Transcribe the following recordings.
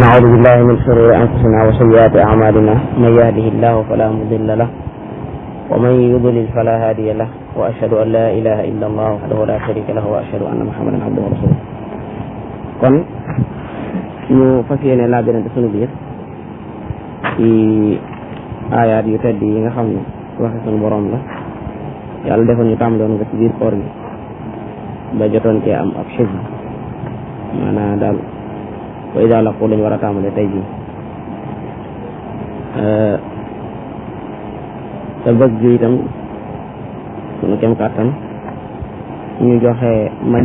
ونعوذ بالله من شرور أنفسنا وسيئات أعمالنا من يهده الله فلا مضل له ومن يضلل فلا هادي له وأشهد أن لا إله إلا الله وحده لا شريك له وأشهد أن محمدا عبده ورسوله kon ñu fas yéene laa birante sunu biir ci aayaat yu tedd yi nga xam ne waxe sunu borom la yàlla defoon ñu tàmbaloon nga ci biir koor gi ba jotoon cee am ab xisb maanaam daal wa idaa laqu lañu war a tàmbale tey jii te bëgg ju itam sunu kem kàttan ñu joxe mañ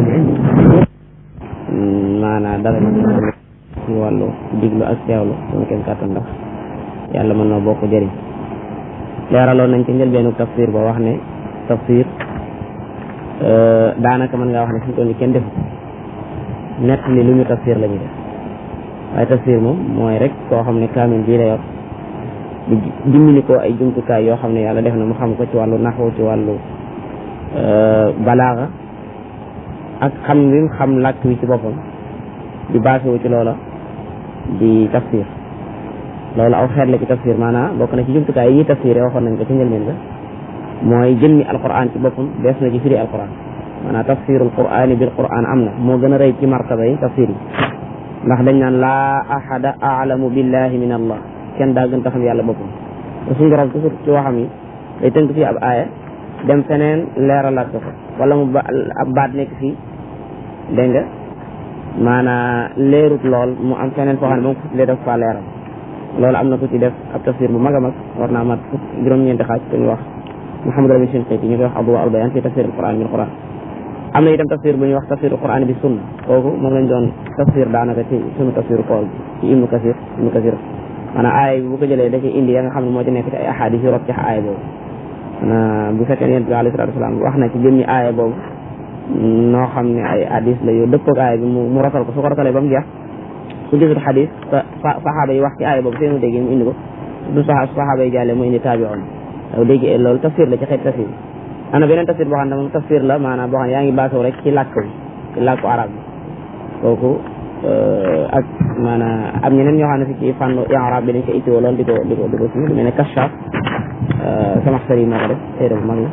maanaam dara ci wàllu diglu ak teewlu sunu kem kàttan ndax yàlla mën na bokk jëriñ leeraloon nañ ci njëlbeenu tafsir ba wax ne tafsir daanaka mën ngaa wax ne fi mu toll nii kenn defu nett li lu ñu tafsir la ñu def waaye tafsir moom mooy rek koo xam ne kaamil bii la yor di dimbali ko ay jumtukaay yoo xam ne yàlla def na mu xam ko ci wàllu naxwu ci wàllu balaaxa ak xam wi mu xam làkk wi ci boppam di baasewu ci loola di tafsir loolu aw xeet la ci tafsir maanaam bokk na ci jumtukaay yi ñuy tafsiré waxoon nañ ko ci njëlbeen ga mooy jëmmi alquran ci boppam des na ci firi alquran maanaam tafsirul qurani bil quran am na moo gën a rëy ci martaba yi tafsir yi ndax dañ naan laa ahada aalamu billahi min allah kenn daa gën ta xam yàlla boppam te suñu borom toujours ci waxam yi day tënk fii ab aaya dem feneen leeralaat ko fa wala mu ba ab baat nekk fii dégg nga maanaa leerut lool mu am feneen foo xam ne moom ko lee def fa leeral loolu am na ku ci def ab tafsir bu mag a mag war naa mat fukk juróom-ñeenti xaaj ku ñu wax Muhammad Rabi Shinqiti ñu koy wax Adwa al Bayan fi tafsir al Quran bil Quran am na itam tafsir bu ñuy wax tafsir al Quran bi sunna kooku moom lañ doon tafsir daanaka ci sunu tafsir kool bi ci Ibnu Kasir Ibnu Kasir maanaam aaya bi bu ko jëlee da ci indi ya nga xam ne moo ci nekk ci ay ahadis yu rot ci aaya boobu maanaam bu fekkee yonent bi alayhi salaatu wasalaam wax na ci jëmmi aaya boobu noo xam ne ay hadis la yu dëppoog aaya bi mu rotal ko su ko rotalee ba mu jeex su gisut xadis saxaaba yi wax ci aaya boobu seenu dégg mu indi ko du saxaaba yi jàllee mu indi taabi'oon daw dégg loolu tafsir la ci xeet tafsir am na beneen tafsir boo xam ne moom tafsir la maanaam boo xam ne yaa ngi baasaw rek ci làkk bi ci làkku arab bi kooku ak maanaam am ñeneen ñoo xam ne fi ci fànn arab bi dañ ko ittiwoo lool di ko di ko di ko si lu mel ne kashaf sama sëri moo ko def téere bu mag la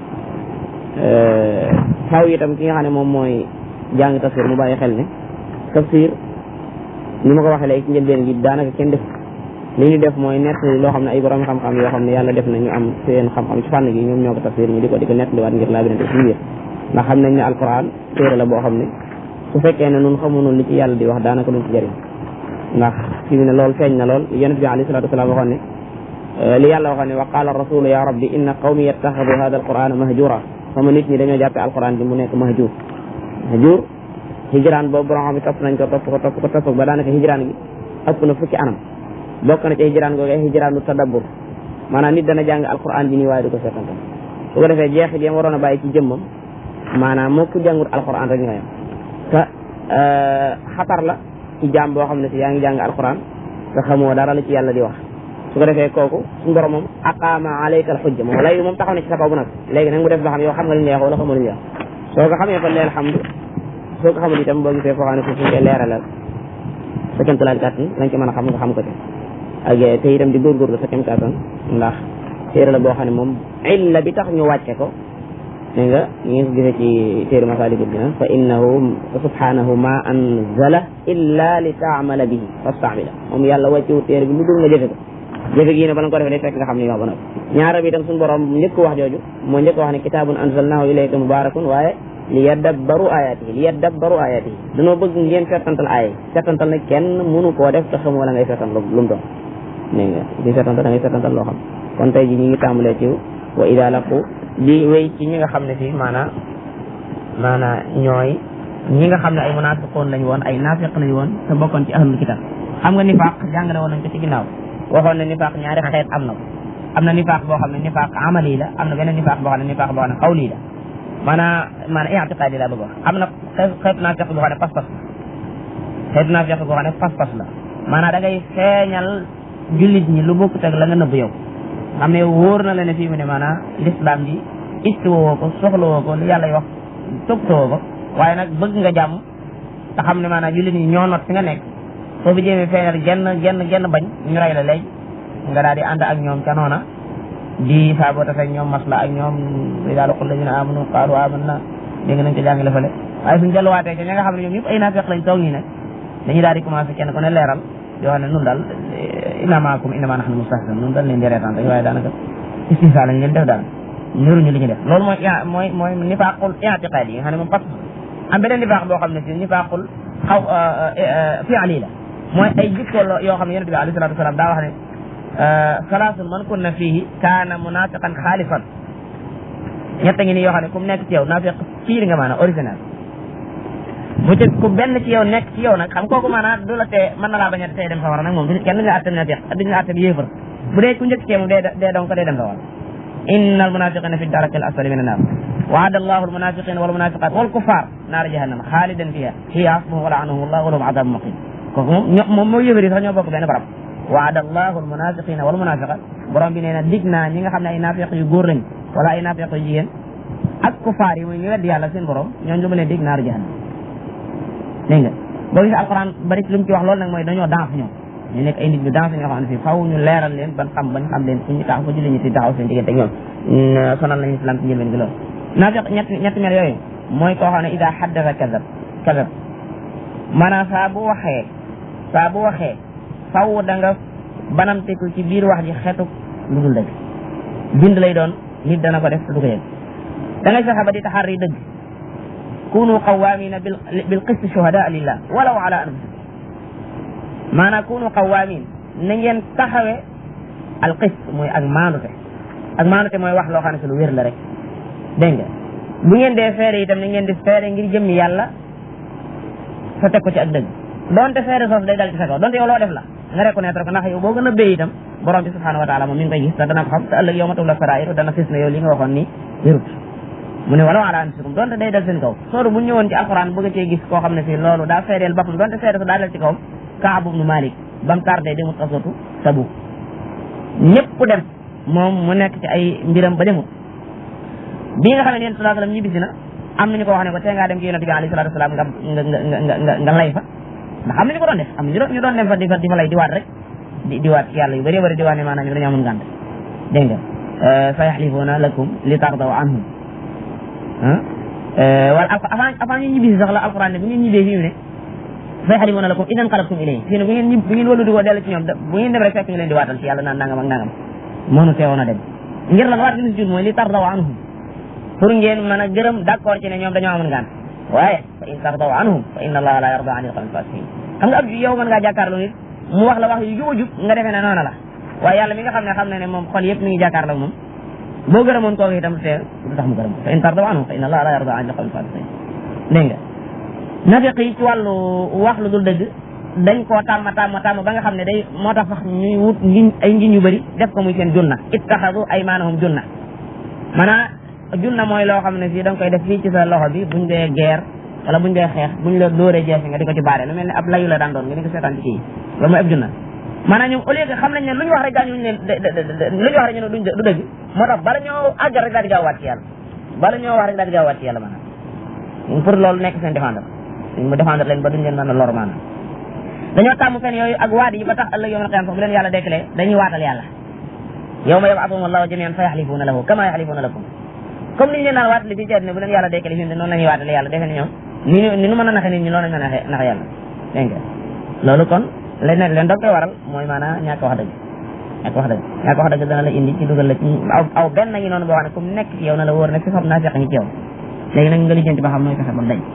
xaw itam ki nga xam ne moom mooy jàng tafsir mu bàyyi xel ne tafsir ni ma ko waxee léegi ci njëlbeen gi daanaka kenn def li ñu def mooy nett loo xam ne ay borom xam-xam yoo xam ne yàlla def na ñu am seen xam-xam ci fànn gi ñoom ñoo ko tafsir ñu di ko di ko nettaliwaat ngir laa birante suñu biir ndax xam nañ ne alquran téere la boo xam ne su fekkee ne nun xamunoon li ci yàlla di wax daanaka duñ ci jëriñ ndax fi mu ne loolu feeñ na lool yonent bi alayhi salatu wasalaam waxoon ne li yàlla waxoon ne wa qaala rasulu ya rabbi inna qawmi yattaxadu hada alqurana mahjura sama nit ñi dañoo jàppe alquran bi mu nekk mahjur mahjur hijraan boobu borom xam ne topp nañ ko topp ko topp ko topp ba daanaka hijraan gi ëpp na fukki anam bokk na ci hijraan googu hijraanu tadabbur maanaam nit dana jàng alquran bi nii waaye du ko seetantal su ko defee jeexit yam waroon a bàyyi ci jëmmam maanaam moo ko jàngut alquran rek ñoo yam te xatar la ci jaam boo xam ne si yaa ngi jàng alquran te xamoo dara la ci yàlla di wax su ko defee kooku suñu borom moom aqaama alayka al xujja moom lay moom taxaw na ci sa kaw bu nag léegi nag mu def ba xam yow xam nga li ñu wax wala xamoo li ñu wax soo ko xamee fa leel alhamdu soo ko xamul itam boo gisee foo xam ne foofu ñu koy leeralal sa kem talaal kàttan lañ ci mën a xam nga xam ko ci ak te itam di góorgóorlu sa kem kàttan ndax téere la boo xam ne moom illa bi tax ñu wàcce ko dégg nga ñu ngi ko gisee ci téere Masaalikul Jinaan fa innahu subhanahu ma anzala illa li taamala bihi fastamila moom yàlla wàccewu téere bi lu dul nga jëfe ko jëfe gi ne bala nga ko defee day fekk nga xam ne yow ba nag ñaara bi itam suñu borom njëkk wax jooju moo njëkk wax ne kitaabun anzalnahu ilayka mubarakun waaye li yaddabbaru ayaatihi li yaddabbaru ayaatihi dañoo bëgg ngeen settantal aaya settantal nag kenn mënu koo def te xam wala ngay settantal lu mu doon dégg nga di settantal da ngay settantal loo xam kon tey ji ñu ngi tàmbalee ci wa ida laqu di wéy ci ñi nga xam ne fii maanaa maanaa ñooy ñi nga xam ne ay munafiqoon lañu woon ay naafiq lañu woon te bokkoon ci ahlul kitab xam nga nifaaq jàngale woon nañ ko ci ginnaaw waxoon ne nifaaq ñaari xeet am na ko am na nifaaq boo xam ne nifaaq amali la am na beneen nifaaq boo xam ne nifaaq boo xam ne xawli la maanaam maanaam i'tiqaadi la bëgg wax am na xeetu naafiq boo xam ne pas-pas la xeetu naafiq boo xam ne pas-pas la maanaam da ngay feeñal jullit ñi lu bokkut ak la nga nëbb yow xam ne wóor na la ne fii mu ne maanaam l'islam ji itti woo ko soxla woo ko li yàlla wax toppatoo ko waaye nag bëgg nga jàmm te xam ne maanaam jullit ñi ñoo not fi nga nekk soo fi jéemee feeñal genn genn genn bañ ñu rey la léegi nga daal di ànd ak ñoom ca noona di saa boo tafee ñoom masla ak ñoom li daal qul ladina amanu qaalu amanna dégg nañ ko jàngale fële waaye suñ delluwaatee ca ña nga xam ne ñoom ñëpp ay naafeq lañ toog ñi ne dañuy daal di commencé kenn ku ne leeral di wax ne nun daal inna maakum innama nahnu mustahzi'un nun daal leen di reetaan rek waaye daanaka istihza lañ leen def daal ñëruñu li ñu def loolu mooy mooy mooy nifaaqul i'tiqaadi yi nga xam ne moom pas am beneen nifaaq boo xam ne si nifaaqul xaw fi'li la mooy ay jikko yoo xam ne yonent bi alayhi salaatu wasalaam daa wax ne salaasun man kunna fiihi kaana munafiqan xaalisan ñett ngi nii yoo xam ne ku mu nekk ci yow naafiq fiir nga maanaam original bu ci ku benn ci yow nekk ci yow nag xam kooku maanaam du la tee mën na laa bañ a tey dem sawara nag moom du kenn duñu la attam naafiq duñu la attam yéefar bu dee ku njëkk ci moom dee dee donc dee dem sawara inna almunafiqina fi daraki al asfali min annar waada allahu almunafiqina walmunafiqat walkuffar naara jahannama xaalidan fiha hiya hasbuhum wa laanahum allah wa lahum adabun muqim kooku moom ño moom moo yëfari sax ñoo bokk benn barab waada allahu almunafiqina walmunafiqat borom bi nee na dig naa ñi nga xam ne ay naafiq yu góor lañ wala ay naafiq yu jigéen ak kufaar yi mooy ñu weddi yàlla seen borom ñooñu lu ma leen dig naaru jahannam dégg nga boo gisee alquran bari lu mu ci wax loolu nag mooy dañoo danse ñoom ñu nekk ay nit ñu danse ñoo xam ne fii faw ñu leeral leen ban xam bañ xam leen fu ñu taxaw fa julli ñu ti taxaw seen diggante ñoom sonal nañu islam ci njëlbeen gi loolu naafiq ñett ñetti mel yooyu mooy koo xam ne ida haddasa kadab kadab maanaam saa bu waxee saa bu waxee faw da nga banamteku ci biir wax ji xeetu lu dul dëgg bind lay doon nit dana ko def du ko yëg da ngay fexe ba di taxarri dëgg kunu qawamina bil bil qist shuhada lillah walaw ala anfusikum maanaam kunu qawaamin na ngeen taxawe al qist mooy ak maanute ak maanute mooy wax loo xam ne si lu wér la rek dégg nga bu ngeen dee feere itam na ngeen di feere ngir jëmmi yàlla sa teg ko ci ak dëgg donte feere soos day dal ci sa kaw donte yow loo def la nga reconnaître ko ndax yow boo gën a béy itam borom bi subhanahu wa taala moom mi ngi koy gis te dana ko xam te ëllëg yow ma tubla sarair dana fis na yow li nga waxoon nii wérut mu ne wala ala anfusikum donte day dal seen kaw sooru bu ñëwoon ci alquran bëgg cee gis koo xam ne fii loolu daa feereel boppam donte feere sa daa dal ci kawam Kaab ibnu Malik ba mu tardé demut asatu Tabuk ñëpp dem moom mu nekk ci ay mbiram ba demut bi nga xam ne yéen sallallahu alayhi wasallam ñibbisi na am nañu ko wax ne ko tee ngaa dem ci yonent bi alayhi salatu wasalam nga nga nga nga nga lay fa ndax am nañu ko doon def am nañu ñu doon dem fa di fa di fa lay di waat rek di di waat yàlla yu bëree bëri di waat ne maanaam ñu dañoo amoon ngànt dégg nga sa yaxlifuuna lakum li tardaw anhum wala avant avant ñu ñibbisi sax la alquran ne bu ngeen ñibbee fii mu ne fa yaxlifuuna lakum idan qalabtum ilayhi fii ne bu ngeen bu ngeen wëllu di ko dellu ci ñoom bu ngeen dem rek fekk ñu leen di waatal ci yàlla naan nangam ak nangam mënu teewoon a dem ngir lan waat gi si jur mooy li tardaw anhum pour ngeen mën a gërëm d'accord ci ne ñoom dañoo amoon ngànt waaye fa in tardaw anhum fa inna allaha la yarda anil qawmi fasiqin xam nga ab yow mën ngaa jàkkaarloo nit mu wax la wax yu jub a jub nga defee ne noona la waaye yàlla mi nga xam ne xam ne ne moom xol yëpp mi ngi jàkkaarloo moom boo gërëmoon kooku itam te du tax mu gërëm fa in tardaw anhum fa inna allaha la yarda anil qawmi fasiqin dégg nga nafiq yi ci wàllu wax lu dul dëgg dañ koo tàmm tàmm tàmm ba nga xam ne day moo tax sax ñuy wut ngiñ ay ngiñ yu bëri def ko muy seen junna ittaxadu aymaanahum junna maanaam junna mooy loo xam ne fii da nga koy def fii ci sa loxo bi buñ dee guerre wala buñ dee xeex buñ la dóoree jeesi nga di ko ci baare lu mel ne ab layu la daan doon nga di ko seetaan ci kii loolu mooy ab junna maanaam ñoom au lieu que xam nañ ne lu ñu wax rek gaañuñ leen lu ñu wax rek ñu ne duñ du dëgg moo tax bala ñoo àggal rek daal di gaaw wàcc yàlla bala ñoo wax rek daal di gaaw wàcc yàlla maanaam pour loolu nekk seen défendre mu défendre leen ba duñ leen mën a lor maanaam dañoo tàmm fen yooyu ak waat yi ba tax ëllëg yawmal qiyaama sax bu leen yàlla dekkalee dañuy waatal yàlla yawma yab'athuhum allahu jami'an fa yaxlifuuna lahu kama yaxlifuuna lakum comme ni ñu leen naan waatale fii ci àddina bu leen yàlla dekkale fi noonu la ñuy waatale yàlla defe ne ñoom ni ñu ni nu mën a naxe nit ñi loolu lañ mën a naxe naxe yàlla dégg nga loolu kon leen leen doog koy waral mooy maanaam ñàkk wax dëgg ñàkk wax dëgg ñàkk wax dëgg dana la indi ci dugal la ci aw aw benn ngi noonu boo xam ne comme nekk ci yow na la wóor ne fi xam naa feq ngi ci yow léegi nag nga lijjanti ba xam nooy fexe ba dañ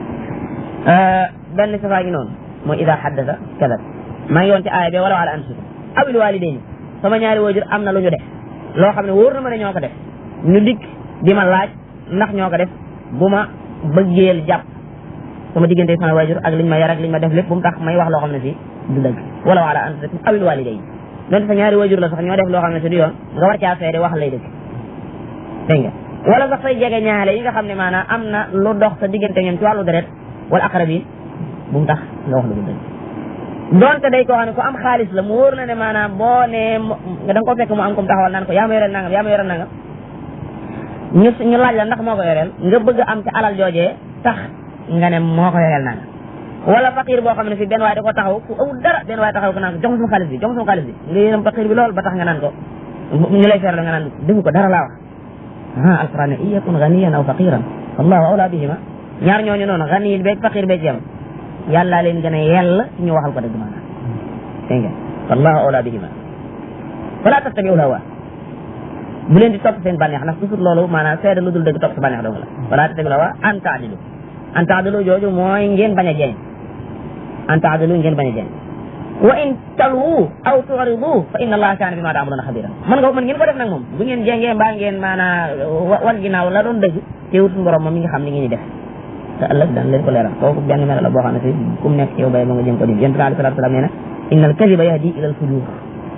benn safaa gi noonu mooy ida haddasa kadab maa ngi woon ci aaya bi wala ala anfusikum awil walidayni sama ñaari waajur am na lu ñu def loo xam ne wóor na ma ne ñoo ko def ñu dikk di ma laaj ndax ñoo ko def bu ma bëggeel jàpp sama diggante sama waajur ak liñ ma yar ak liñ ma def lépp bu mu tax may wax loo xam ne si du dëgg wala ala anfusikum awil walidayni donte sa ñaari waajur la sax ñoo def loo xam ne si du yoon nga war caa feede wax lay dëgg dégg nga wala sax say jege ñaale yi nga xam ne maanaam am na lu dox sa diggante ñoom ci wàllu deret wala aqrabin bu mu tax nga wax lu dul dëgg donte day koo xam ne ku am xaalis la mu wóor na ne maanaam boo nee da nga ko fekk mu am comme taxawal naan ko yaa ma yoreel nangam yaa ma yoreel nangam ñu ñu laaj la ndax moo ko yoreel nga bëgg am ci alal joojee tax nga ne moo ko yoreel nangam wala faqir boo xam ne si benn waay da ko taxaw ku awul dara benn waay taxaw ko naan ko jox ma sama xaalis bi jox ma sama xaalis bi nga yërëm faqir bi lool ba tax nga naan ko ñu lay feeral nga naan defu ko dara laa wax ah alquran ne iyakun ganiyan aw faqiran wallahu awla bihima ñaar ñooñu noonu ganiyin beeg faqir beeg yam yàllaa leen gën a yell ci ñu waxal ko dëgg maanaam dégg nga wallahu awla bihima wala tattabiul hawa bu leen di topp seen bànneex ndax toujours loolu maanaam seede lu dul dëgg topp sa bànneex dong la wala tattabiul hawa an taadilu an taadilu jooju mooy ngeen bañ a jeeñ an taadilu ngeen bañ a jeeñ wa in talwu aw tu'ridu fa inna allaha kaana bima ta'maluna xabira mën nga mën ngeen ko def nag moom bu ngeen jéngee mbaa ngeen maanaa wan ginnaaw la doon dëgg teewut suñu borom moom mi nga xam li ngeen di def te ëllëg daan leen ko leeral kooku benn mel la boo xam ne si ku mu nekk ci yow bay ba nga jëm ko dim yonent bi alayhi salaatu salaam nee na inna al kadiba yahdi ila al fujur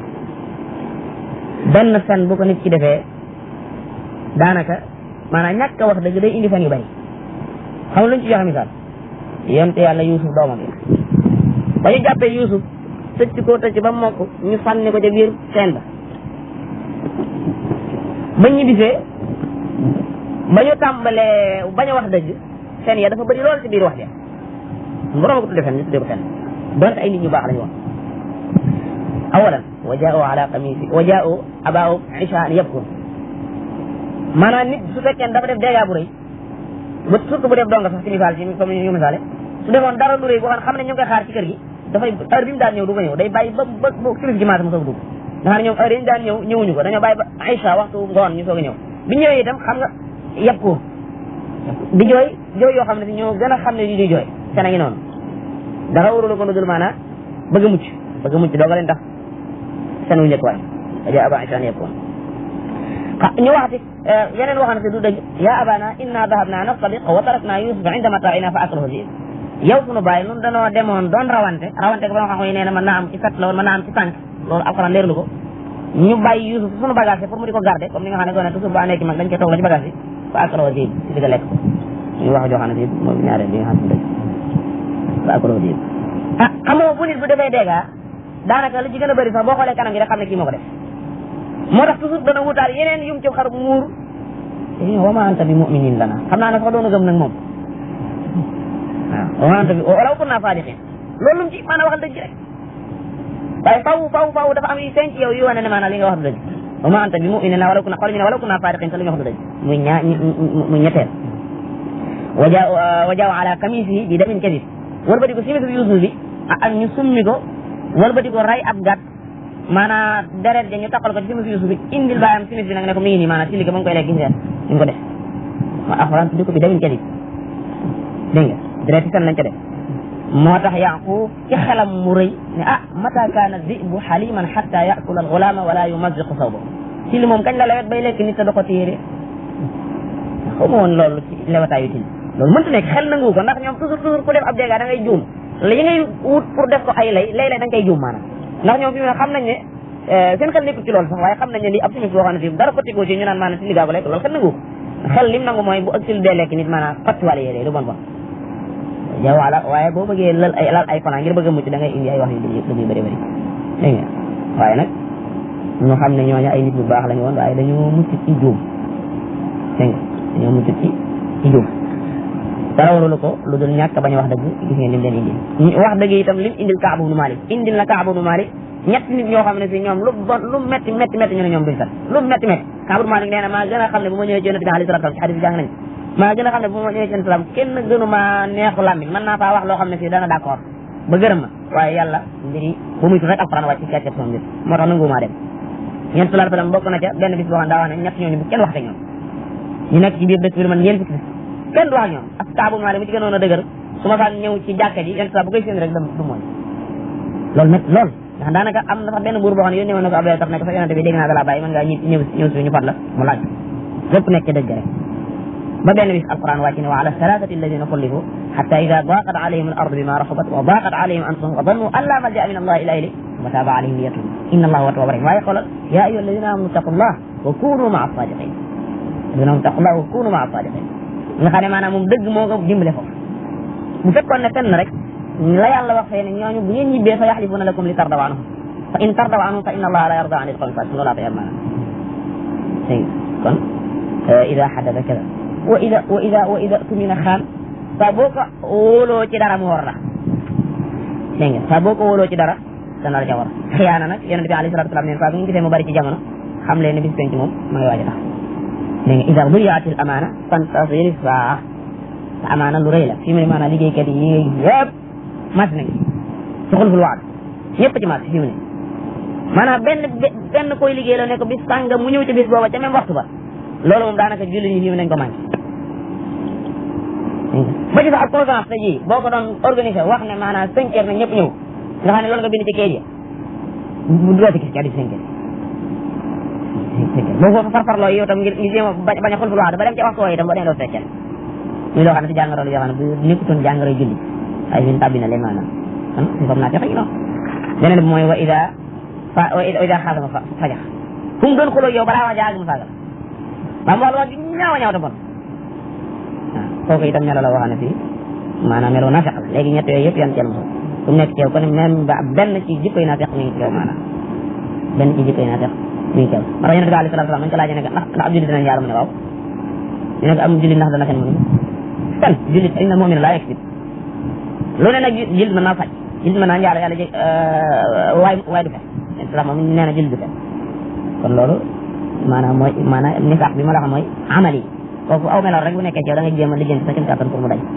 benn fen bu ko nit ki defee daanaka maanaam ñàkk a wax dëgg day indi fen yu bari xam nga luñ ci joxe misaal yonent yàlla Yuusuf doomam yi ba ñu jàppee Yuusuf tëcc ko tëcc ba mokk ñu sànni ko ca biir seen ba ba ñu bisee ba ñu tàmbalee bañ a wax dëgg fen ya dafa bëri lool ci biir wax ja borom ko tudde fen ñu tudde ko fen donte ay nit ñu baax lañu wax awalan wa jaa'u ala qamisi wa jaa'u abaahu ishaan yabkun maanaam nit su fekkee dafa def dégâts bu rëy ba surtout bu def donga sax ci misaal ci comme ñu misaale su defoon dara lu rëy boo xam ne xam ne ñu ngi koy xaar ci kër gi dafay heure bi mu daan ñëw du ko ñëw day bàyyi ba ba ba kilis gi maata mu soog dugg nga xam ne ñoom heure yi ñu daan ñëw ñëwuñu ko dañoo bàyyi ba Aïcha waxtu ngoon ñu soog a ñëw bi ñëwee itam xam nga yab ko di jooy jooy yoo xam ne si ñoo gën a xam ne di ñuy jooy seen a ngi noonu dara warula ko dul maanaa bëgg a mucc bëgg a mucc dooga leen tax seen wu njëkk waay aja aba Aïcha yab koon ñu waxati yeneen waxam si du dëgg ya abana inna dahabna nastabiq wa tarakna yusufa inda mata'ina fa aklahu zib yow sunu bàyyi nun danoo demoon doon rawante rawante ko ba nga xam ne nee na mën naa am ci sat la woon mën naa am ci tànk loolu alxuraan leerlu ko ñu bàyyi Yusuf sunu bagage pour mu di ko garder comme ni nga xam ne gone toujours ba nekk mag dañ koy toog la ci bagage yi fa akalo dib si digga lekk ko ñu wax joo xam ne si moom ñaareel bi nga xam ne dëgg fa akalo dib ah xamoo bu nit bu defee dégga daanaka li ci gën a bëri sax boo xoolee kanam gi rek xam ne kii moo ko def moo tax toujours dana wutaal yeneen yum ci xar muur wa ma anta bi mu'minin lana xam naa ne sax doona gëm nag moom waaw wante bi wala kun naa saadiqin loolu lum ci maanaam waxal dëgg rek waaye faw faw faw dafa am yu feeñ ci yow yu wane ne maanaam li nga wax du dëgg wa ma anta bi mu'minin wala kun xool ñu ne wala kun naa saadiqin te li nga wax du dëgg muy ñaa muy ñetteel waja wajaaw ala kamisihi bi damin kadib wëlbati ko simis bi Yuusuf bi ak ñu summi ko wëlbati ko ray ab gàtt maanaam deret ja ñu takkal ko ci simis Yuusuf bi indil baayam simis bi nag ne ko mi ngi nii maanaam ci liggéey ba mu koy lekk gis ngeen ñu ko def ma alxuraan tuddi ko bi damin kadib dégg nga direct fen lañ ca def moo tax yaqub ci xelam mu rëy ne ah mata kaana dibu xaliman xatta yakula alxulaama wala yumaziqu sawba ci li moom kañ la lewet bay lekk nit te da ko téere xaw ma woon loolu ci lewataayu til loolu mënta nekk xel nangu ko ndax ñoom toujours toujours ku def ab dégât da ngay juum li ngay wut pour def ko ay lay lay lay da nga koy juum maanaam ndax ñoom fi mu ne xam nañ ne seen xel nekkul ci loolu sax waaye xam nañ ne lii ab simis boo xam ne si dara ko tigoo ci ñu naan maanaam ci liggaa ko lekk loolu xel nangu xel lim nangu mooy bu ak til dee lekk nit maanaam fattiwale yee lu bon bon yow wala waaye boo bëggee lal ay lal ay fanaa ngir bëgg a mucc da ngay indi ay wax yu lu muy bëri bëri dégg nga waaye nag ñu xam ne ñooñu ay nit ñu baax lañu woon waaye dañoo mucc ci juum dégg nga dañoo mucc ci ci juum dara warulu ko lu dul ñàkk bañ a wax dëgg gis ngeen lim leen indil wax dëgg itam lim indil Kaab ibnu Malik indil na Kaab ibnu Malik ñetti nit ñoo xam ne si ñoom lu bon lu metti metti metti ñu ne ñoom duñ sat lu metti metti Kaab ibnu Malik nee na maa gën a xam ne bu ma ñëwee ci yonent bi alayhi salaatu ci xadis jàng nañ maa gën a xam ne bu ma ñëwee ci islam kenn gënu ma neexu làmmiñ mën naa faa wax loo xam ne si dana d'accord ba gërëm ma waaye yàlla mbiri bu muy tudd rek alquran wàcc ci kàcce sama mbir moo tax nangumaa dem ñeent sallallahu alayhi wasallam bokk na ca benn bis boo xam daa wax ne ñett ñooñu bu kenn wax te ñoom ñu nekk ci biir dëkk bi man ñeent fukki kenn du wax ñoom ak kaabu maale mu ci gënoon a dëgër su ma saan ñëw ci jàkka ji yenn saa bu koy seen rek du mooy loolu métti lool ndax daanaka am na sax benn buur boo xam ne yónnee woon na ko Abdoulaye tax ne ko sax yonente bi dégg naa dalaa bàyyi mën ngaa ñëw ñëw si ñu fat la mu laaj lépp nekk dëgg rek ba benn bis alquran wàcc ne wa ala salatati alladina xullifu xata ida daqat alayhim al ardu bima raxubat wa daqat alayhim anfusum wa dannu an la malja min allah ila ilayh wa taaba alayhim liyatub inna allah huwa tawwab rahim waaye xoolal ya ayuha alladina amanu taqu llah wa kunu maa sadiqin alladina amanu taqu llah wa kunu maa sadiqin nga xam ne maanaam moom dëgg moo ko dimbale foofu bu fekkoon ne fenn rek la yàlla wax fee ne ñooñu bu ngeen ñibbee fa yaxlifuna lakum li tardaw anhum fa in tardaw anhum fa inna allaha la yarda an il qawmi fasiqin loolaa tayar maanaam dégg kon ida xadada kada wa ida wa ida wa ida tumina xaan saa boo ko wóoloo ci dara mu war la dégg nga saa boo ko wóoloo ci dara dana la ca war xiyaana nag yonente bi alayhi salatu wasalam neen saa bu ñu gisee mu bari ci jamono xam leen ne bis penc moom ma ngi waaj a tax dégg nga ida duyaatil amaana fantasiri saa te amaana lu rëy la fii mu ne maanaam liggéeykat yi yëpp mas nañ ci xulful waad ñëpp ci mas fii mu ne maanaam benn benn koy liggéey la ne ko bis sàngam mu ñëw ci bis booba ca même waxtu ba loolu moom daanaka julli ñi fii mu nañ ko manqué ba ci sax ak conférence tey jii boo ko doon organisé wax ne maanaam cinq heures na ñëpp ñëw nga xam ne loolu nga bind ci kayit ya bu doo ci gis ci addi cinq heures boo foofu farfarloo yow tam ngir ñu jéem a bañ a xulful waad ba dem ci waxtu woowu itam boo demee doo fekkee muy loo xam ne si jàngoro la yoo xam ne bu nekkutoon jàngoro julli ay min tàbbi na leen maanaam kon si comme naa fexe noonu beneen bi mooy wa ida fa wa ida xaasama fajax fu mu doon xuloo yow balaa wax jaag mu saaga ba mu wax wax ju ñaaw a ñaaw te bon waaw kooku itam melo la waxane fii maanaam melo naafeq la léegi ñett yooyu yëpp yan ceel moom fu mu nekk ci yow kon même ba benn ci jikkoy naafeq mi ngi ci yow maanaam benn ci jikkoy naafeq mi ngi ci yow moo tax yonente bi alayhi salaatu salaam dañ ko laajee ne ndax ndax ab jullit dinañ yaaru mu ne waaw ñu ne ko am jullit ndax dana fen mu ne kan jullit inna mu'mina laa yaksib lu ne nag jullit mën naa faj jullit mën naa njaalo yàlla jeg waay waay du fen islam moom nee na jullit du fen kon loolu maanaam mooy maanaam nifaax bi ma la xam mooy amali kooku aw meloon rek bu nekkee ci yow da nga jéem a lijjanti sa kem kàttan pour mu dañ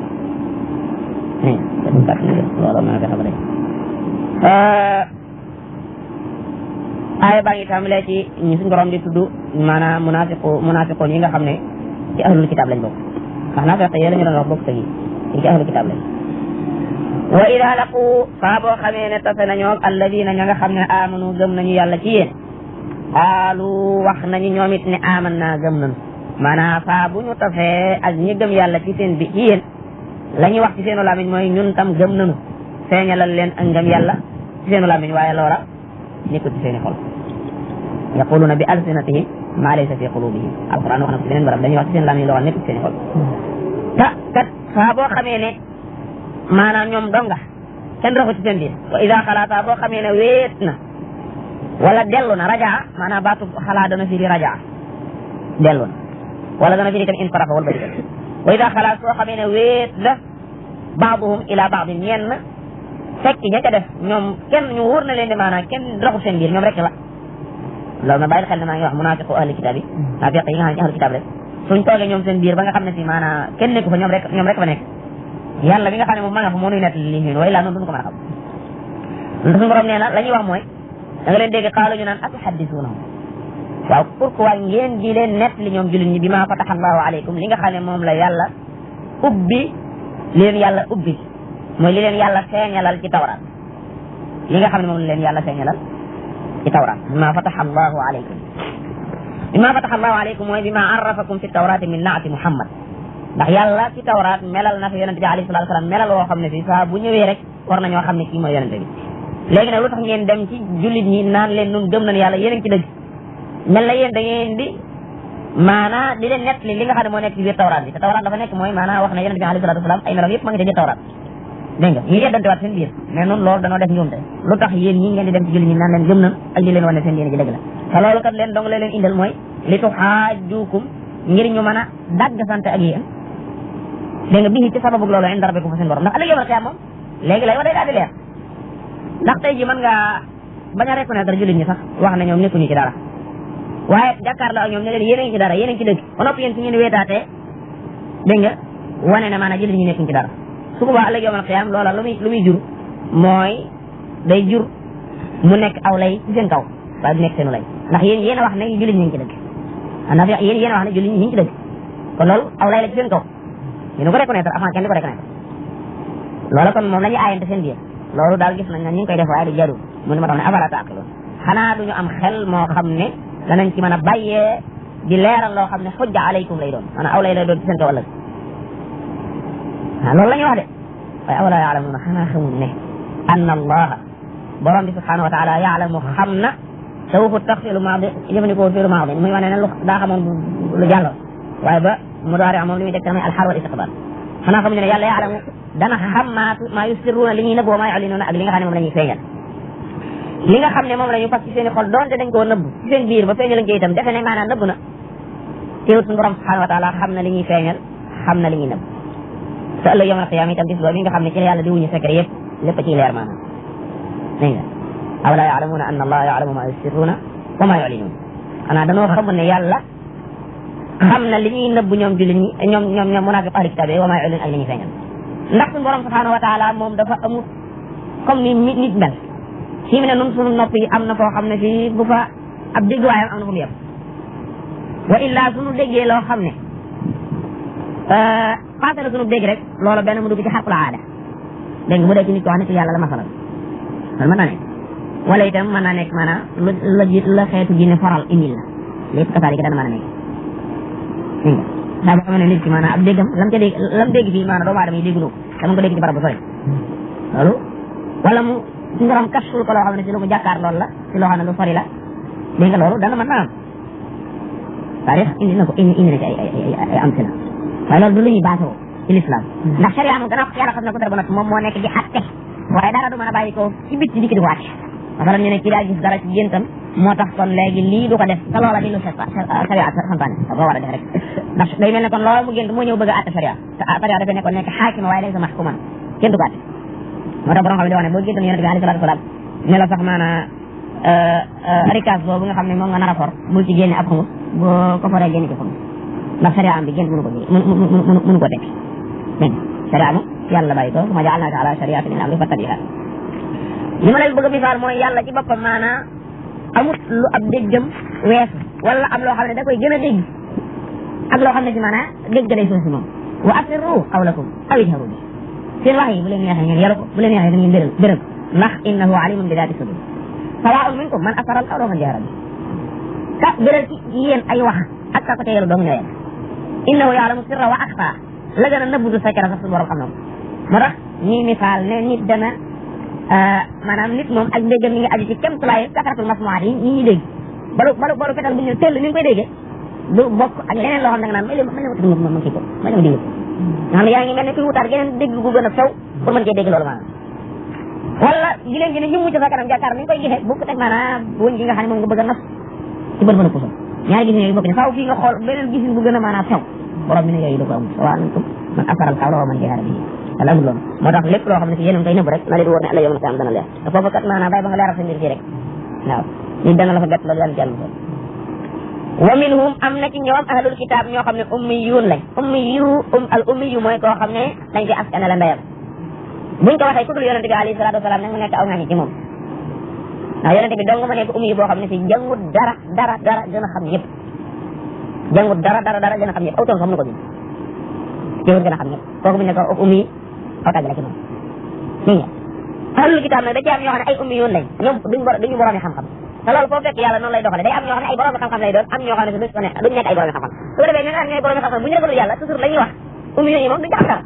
kem kàttan loolu mën a fexe ba dañ aaya baa ngi tàmbalee ci ñi suñ borom di tudd maanaam munafiqu munafiqoon yi nga xam ne ci ahlul kitaab lañ bokk ndax naa fexe yéen a ñu doon wax bokk sa gi ci ahlul kitaab lañ wa ida laqu saa boo xamee ne tase nañoo alladina ña nga xam ne amanu gëm nañu yàlla ci yéen qaalu wax nañu ñoom it ne aman naa gëm nañu maanaam saa bu ñu tasee ak ñi gëm yàlla ci seen bi ci yéen la ñuy wax ci seenu lamiñ mooy ñun tam gëm nañu feeñalal leen ak ngëm yàlla ci seenu lamiñ waaye loola nekkul ci seeni xol yaquluna bi alsinatihim ma laysa fi qulubihim alquran wax na ko ci beneen barab dañuy wax ci seen lamiñ loo xam nekkul ci seeni xol ta kat saa boo xamee ne maanaam ñoom donga kenn raxu ci seen biir wa ida xalaata boo xamee ne wéet na wala dellu na rajaa maanaam baatu xalaa dana firi rajaa dellu na wala dana firi tam in farafa wal bari wa ida xalaat soo xamee ne wéet la baaduhum ila baadin ñenn fekk ña ca def ñoom kenn ñu wóor na leen ne maanaam kenn raxu seen biir ñoom rek la loolu na bàyyi xel ne maa ngi wax munaafiqu ahli kitaab yi naafiq yi nga xam ne ci ahli kitaab rek suñ toogee ñoom seen biir ba nga xam ne si maanaam kenn nekku fa ñoom rek ñoom rek fa nekk yàlla bi nga xam ne moom ma nga fa moo nuy nett li ñun way laa noonu duñu ko mën a xam lu suñu borom nee na la ñuy wax mooy da nga leen dégg xaalu ñu naan atuhaddisuunahum waaw pourquoi ngeen di leen nett li ñoom jullit ñi bi ma fataha allahu aleykum li nga xam ne moom la yàlla ubbi li leen yàlla ubbi mooy li leen yàlla feeñalal ci tawraat li nga xam ne moom la leen yàlla feeñalal ci tawraat bi ma fataha allahu aleykum bi ma fataha allahu aleykum mooy bi ma arrafakum fi tawraati min naati muhammad ndax yàlla ci tawraat melal na fi yonente bi alayhi salatu wasalam melal woo xam ne fii saa bu ñëwee rek war nañoo xam ne kii mooy yonente bi léegi nag lu tax ngeen dem ci jullit ñi naan leen nun gëm nañ yàlla yéen a ngi ci dëgg mel na yéen da ngeen di maanaa di leen nett li li nga xam ne moo nekk ci biir tawraat bi te tawraat dafa nekk mooy maanaa wax ne yonente bi alayhi salatu wasalam ay melam yëpp ma ngi ci biir tawraat dégg nga ñu yeddante waat seen biir mais noonu loolu danoo def njuumte lu tax yéen ñi ngeen di dem ci jullit ñi naan leen gëm nañ ak di leen wane seen yéen ji dëgg la te loolu kat leen dong la leen indal mooy li tuxaajukum ngir ñu mën a dagg sante ak yéen dégg nga bii ci sababu loolu inda rabbikum fa seen borom ndax ëllëg yomal xiyaam moom léegi lay wa day daal di leer ndax tey ji mën nga bañ a reconnaître jullit ñi sax wax ne ñoom nekkuñu ci dara waaye jàkkaarloo ak ñoom ne leen yéen a ngi ci dara yéen a ngi ci dëgg ba noppi yéen su ngeen weetaatee dégg nga wane ne maanaam jullit ñi nekkuñu ci dara su boobaa ëllëg yomal xiyaam loola lu muy lu muy jur mooy day jur mu nekk aw lay ci seen kaw waaye du nekk seenu lay ndax yéen yéen a wax ne jullit ñi ngi ci dëgg ndax yéen yéen a wax ne jullit ñi ngi ci dëgg kon loolu aw lay la ci seen kaw ñu ko reconnaître avant kenn di ko reconnaître loola kon moom la ñuy aayante seen biir loolu daal gis nañ ne ñu ngi koy def waaye du jarul mu ne ma tax ne afala taaqiloon xanaa duñu am xel moo xam ne danañ ci mën a bàyyee di leeral loo xam ne xujja alaykum lay doon maanaam aw lay lay doon ci seen kaw ëllëg waaw loolu la ñuy wax de waaye awala yaalamuuna xanaa xamul ne anna allaha borom bi subhanahu wa taala yaalamu xam na te waxut tax fiilu maadi jëfandikoo fiilu maadi muy wane ne lu daa xamoon lu jàlloon waaye ba mudaari moom li muy teg tamit alxaal wal istiqbaal xanaa xamuñu ne yàlla yaalamu dana xam maa maa yusirruuna li ñuy nëbb wa maa yulinuuna ak li nga xam ne moom la ñuy feeñal li nga xam ne moom la ñu fas ci seen i xol doonte dañ koo nëbb ci seen biir ba feeñal ko itam defe ne maanaam nëbb na teewut suñu borom subhanahu wa taala xam na li ñuy feeñal xam na li ñuy nëbb te ëllëg yawmal qiyaama itam bis boobu nga xam ne ci la yàlla di wuñu secret yëpp lépp ciy leer maanaam dégg nga awala yaalamuuna anna allaha yaalamu ma yusirruuna wa ma yulinuun xanaa danoo xamul ne yàlla xam na li ñuy nëbb ñoom jullit ñi ñoom ñoom ñoom munaafiq ahli kitaab wa ma yulinuun ak li ñuy feeñal ndax suñu borom subhanahu wa taala moom dafa amul comme ni nit nit mel fii mu ne nun suñu nopp yi am na foo xam ne fii bu fa ab dégg waayam am na fu mu yem wa illaa suñu déggee loo xam ne passé na suñu dégg rek loolu benn mu dugg ci xarqul aada dégg nga mu dee ci nit ko wax ne ci yàlla la masalan loolu mën naa nekk wala itam mën naa nekk maanaam lu la ji la xeetu jinne foral indil la lépp kasaalika dana mën a nekk dégg nga saa boo xam ne nit ki maanaam ab déggam lam ca dégg lam dégg fii maanaam doomu aadama yi dégguloo ko dama ko dégg ci barab bu sori loolu wala mu suñu borom kashful ko loo xam ne si lu ko jàkkaar loolu la si loo xam ne lu sori la dégg nga loolu dana mën naa am taarix indi na ko indi indi na ci ay ay ay am si la waaye loolu du lu ñuy baasoo ci l'islam ndax sharia moom gannaaw yàlla xam na ko dara ba noppi moom moo nekk di atte waaye dara du mën a bàyyi ko ci bit ci dikki di wàcc masalan ñu ne kii daa gis dara ci géntam moo tax kon léegi lii du ko def te loola di lu sharia santaane da koo war a def rek ndax day mel ne kon loola mu gént moo ñëw bëgg a atte sharia te sharia dafay nekkoon nekk xaakima waaye laysa mahkuman kenn du ko atte moo tax borom xam ne di wax ne boo géntoon yonente bi alayhi salaatu wasalaam ne la sax maanaa rikaas boobu nga xam ne moom nga nar a for bul ci génne ab xumus boo ko foree génne ci xumus ndax sharia am bi gént mënu ko mënu mënu ko tekki dégg sharia moom yàlla bàyyi ko ma jaalnaaka ala shariatin min amri fattabiha li ma leen bëgg a misaal mooy yàlla ci boppam maanaa amut lu ab déggam weesu wala am loo xam ne da koy gën a dégg ak loo xam ne si maanaa dégg day soo si moom wa asirru qawlakum aw ijharu bi seen wax yi bu leen neexee ngeen yaru ko bu leen neexee ngeen béral béral ndax innahu alimun bi daati sudur sawaun minkum man asara al qawla wa man jahara bi ka béral ci yéen ay wax ak ka ko teyalu dong ñoo yem innahu yaalamu sirra wa axfa la gën a nëbbutu secret sax suñu borom xam na ko moo tax ñuy misaal ne nit dana maanaam nit moom ak déggam mi ngi aju ci kemtulaay kasaratul masmuwaat yi ñi ñuy dégg balu balu balu fetal bu ñu tell ni nga koy déggee du bokk ak leneen loo xam ne da nga naan may leen may leen ma ma ma kii ko may leen ma dégg nga xam ne yaa ngi mel ne kuy wutaat geneen dégg gu gën a sew pour mën cee dégg loolu maanaam wala gileen gi ne ñëmmu ci sa kanam jàkkaar ni nga koy gisee bu ko teg maanaam wëñ gi nga xam ne moom nga bëgg a nas ci bën bën a puso ñaari gis yooyu bokk ne faaw fii nga xool beneen gisin bu gën a maanaam sew borom bi ne yooyu da ko amul waa antum man asaral xawla wa man jaara bi wala amul loolu moo tax lépp loo xam ne si yéen a ngi koy nëbb rek na leen wóor ne alla yow na am dana leer te foofu kat maanaam bàyyi ba nga leeral sa mbir fii rek waaw nit dana la fa bett loolu yàlla ci yàlla wa minhum am na ci ñoom ahlul kitab ñoo xam ne ummiyuun lañ ummiyu um al ummiyu mooy koo xam ne dañ koy askane la ndeyam buñ ko waxee ku dul yonente bi alayhi salatu wasalaam nag mu nekk aw ngañi ci moom ndax yonente bi dong ma nekk ummiyu boo xam ne si jàngut dara dara dara gën a xam ñëpp jàngut dara dara dara gën a xam ñëpp aw toon xam na ko bi teewul gën a xam ñëpp kooku bu ñu ne ko ummi aw tàgg la ci moom dégg nga ahlul kitab nag da ci am ñoo xam ne ay ummiyuun lañ ñoom duñ duñu borom xam-xam te loolu foo fekk yàlla noonu lay doxale day am ñoo xam ne ay borom xam-xam lay doon am ñoo xam ne duñ ko ne duñ nekk ay borom xam-xam su ko defee ñi nga xam ne borom xam-xam bu ñu ragalul yàlla toujours la ñuy wax ummiyoon yi moom duñ ci am dara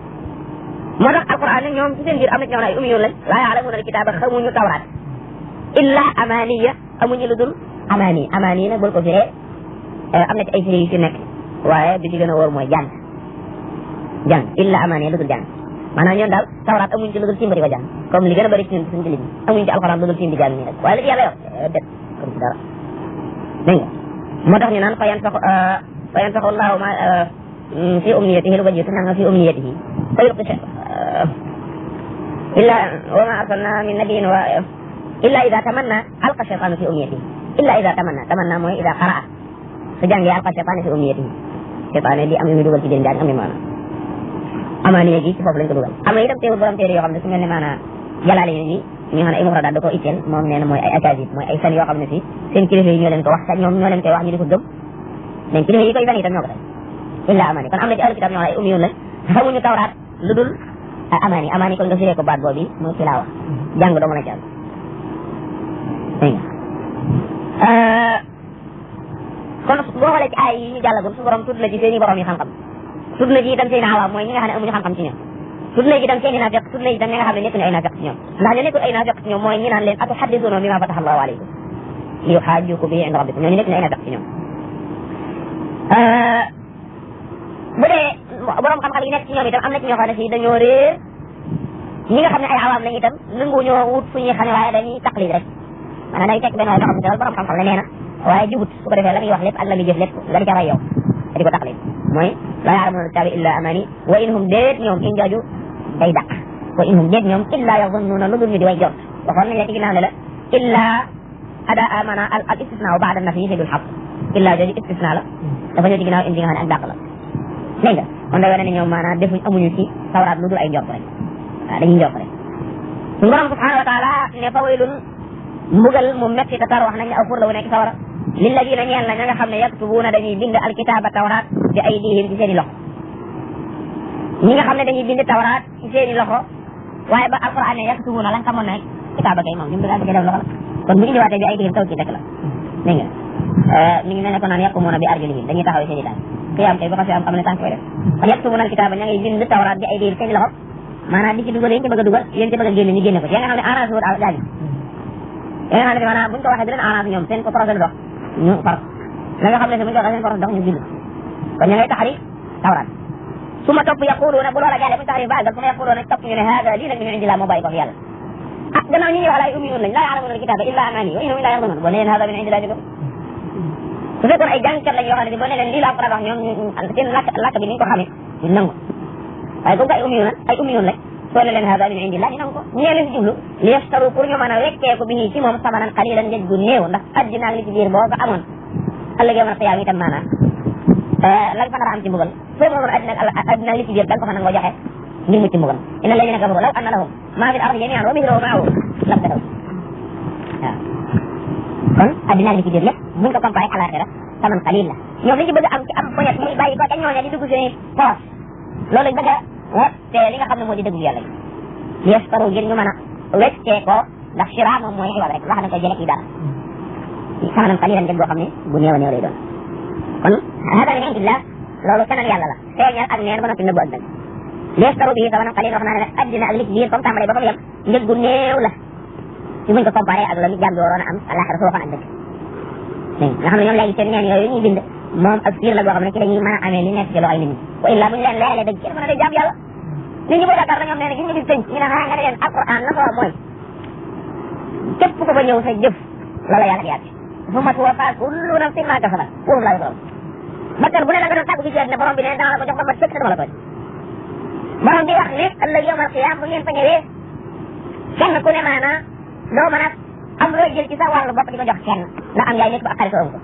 moo tax alquran ne ñoom ci seen biir am na ci ñoo xam ne ay ummiyoon lañ laa yaalamuuna alkitaaba xamuñu tawraat illa amaniya amuñu lu dul amani amani nag bul ko firee am na ci ay firi yu ci nekk waaye bi ci gën a wóor mooy jàng jàng illa amani lu dul jàng maanaam ñoom daal tawraat amuñ ci lu dul tiim di ko jàng comme li gën a bëri ci ñun suñu jullit ñi amuñ ci alxuraan lu dul tiim di jàng nii rek waaye li ci yàlla yow det comme ci dara dégg nga moo tax ñu naan fa yan sax fa yan saxu laahu ma fi umniyatihi lu ko jiitu nanga fi umniyatihi fa yulqi illa wa ma arsalna min nabiyin wa illa ida tamanna alqa shaytanu fi umniyatihi illa ida tamanna tamanna mooy ida qaraa su jàngee alqa shaytanu fi umniyatihi shaytaane di am yu muy dugal ci biir njàng am ni maanaam amaaniya gi ci foofu lañ ko dugal am na itam teewul borom téere yoo xam ne su mel ne maanaam jalaale yi ñi nga xam ne ay mufradaat da koo itteel moom nee na mooy ay akasib mooy ay fen yoo xam ne si seen kilifa yi ñoo leen ko wax ñoom ñoo leen koy wax ñu di ko gëm mais kilifa yi koy fen itam ñoo ko def illa amaani kon am na ci ahlu kitab ñoo xam ne ay umiyun lañ xamuñu tawraat lu dul amaani amaani kon nga firee ko baat boobu mooy tilaawa jàng doo mën a jàng dégg nga kon boo xoolee ci ay yi ñu jàllagul su borom tudd na ci seen i borom yi xam-xam tudd na ci itam seen awaam mooy ñi nga xam ne amuñu xam-xam ci ñoom tudd na ci itam seen i naafeq tudd na ci itam ñi nga xam ne nekkuñu ay naafeq ci ñoom ndax ñu nekkul ay naafeq ci ñoom mooy ñi naan leen atuhaddisuuna bima fataha allahu alaykum li yuhajjukum bihi inda rabbikum ñooñu nekkuñu ay naafeq ci ñoom bu dee borom xam-xam yi nekk ci ñoom itam am na ci ñoo xam ne si dañoo réer ñi nga xam ne ay awaam lañ itam nanguñoo wut fu ñuy xamee waaye dañuy taqlid rek maanaam day fekk benn waaye boo xam ne daal borom xam-xam la nee na waaye jubut su ko defee la muy wax lépp ak la muy jëf lépp nga di ca ray yow nga di ko taqlid mooy laa yaalamuuna kitaabi illa amani wa in hum déet ñoom in jooju day dàq wa in hum déet ñoom illa yazunnuuna lu dul ñu di way jot waxoon nañ la ci ginnaaw ne la illa ada amana al al istisna baada nafi fi dul xaq illa jooju istisna la dafa ñëw ci ginnaaw indi nga xam ne ak dàq la dégg nga kon day wane ne ñoom maanaam defuñ amuñu ci tawraat lu dul ay njort rek waaw dañuy njort rek suñu borom subhanahu wa taala ne fa waylun mbugal mu metti te tar wax nañ ne aw fur la wu nekk sawara lilladina ñeel na ña nga xam ne yaktubuuna dañuy bind alkitaaba tawraat bi aydihim ci seen i loxo ñi nga xam ne dañuy bind tawraat ci seen i loxo waaye ba alquran ne yaktubuuna lan xamoon ne kitaaba kay moom ñu bëgg a bëgg def loxo la kon bu indiwaatee bi aydihim taw ci rek la dégg nga mi ngi mel ne ko naan yaqumuuna bi arjulihim dañuy taxaw seen i tànk xiyaam kay bu xasee am xam ne tànk koy def kon yaktubuuna alkitaaba ña ngay bind tawraat bi aydihim seen i loxo maanaam di ci dugal yéen ci bëgg a dugal yéen ci bëgg a génne ñu génne ko ya nga xam ne arrangé wut gaañu ya nga xam ne maanaam buñ ko waxee di leen arrangé ñoom seen ko projet dox ñu far la nga xam ne si buñ ko waxee seen projet dox ñu bind kon ña ngay taxari tawraat su ma topp yaquluuna bu loola jàllee buñ taxari baagal su ma yaquluuna topp ñu ne hada lii nag min indillah moo bàyyi ko fi yàlla ah gannaaw ñi ñuy wax laay ummiyuun lañ laa ya'lamuuna alkitaaba illa amaani wa innahum illaa yaxrunuun boo nee hada min indillah ko su fekkoon ay jàngkat lañ yoo xam ne boo ne leen lii laa ko wax ñoom seen làkk làkk bi ni ñu ko xamee ñu nangu waaye comme que ay ummiyuun ay ummiyuun lañ soo ne leen hada min indillah ñu nangu ko ñee leen si jublu li yaftaru pour ñu mën a weccee ko bi ci moom samanan qalilan njëg gu néew ndax addina ak li ci biir boo ko amoon ëllëg yow man xiyaam itam maanaam la nga fa nar a am ci mbugal soo moomoon addina ak addina ak li ci biir da nga ko fa nangoo joxe ngir mucc mbugal inna alladina kafaru law anna lahum ma fi l ardi jamian wa mithluhu maahu labtadaw waaw kon addina ak li ci biir lépp buñ ko comparé ak alaxira saman qalil la ñoom li ci bëgg am ci am poñet muy bàyyi ko ca ñooña di dugg seen poos loolu lañ bëgg a te li nga xam ne moo di dëgg yàlla yi yaftaru ngir ñu mën a weccee ko ndax shira moom mooy xiwal rek wax na ko jële ci dara samanan qalilan njëg boo xam ne bu néew a néew lay doon kon hada min indillah loolu keneen yàlla la feeñal ak neen ba noppi nëbbu ak dëgg li yaftaru bii samanan qalilan wax naa ne addina ak li ci biir comme tàmbalee ba fa mu yem njëg gu néew la ci buñ ko comparé ak la mi jàmm bi waroon a am àlaxira su waxoon ak dëgg dégg nga xam ne ñoom léegi seen neen yooyu ñuy bind moom ak fiir la boo xam ne ci la ñuy mën a amee li nekk ci loxoy nit ñi wa illa buñ leen leeralee dëgg kenn mën a day jàmm yàlla nit ñi boo Dakar la ñoom nee na gis nga gis tënk ñu ne xanaa nga ne leen alquran la ko wax mooy képp ku fa ñëw sa jëf la la yàlla di yàgg fu mat wa faa kullu nafsin ma kasabat wóorum laa yoroon bakkan bu ne la nga doon tàggu ci àddina borom bi ne dana la ko jox ba mat sëkk te dama la tooñ borom bi wax ne ëllëg yawmal qiyaam bu ngeen fa ñëwee kenn ku ne maanaa doo mën a am loo jël ci sa wàllu bopp di ko jox kenn la am yaay nekk ba ak xarit ko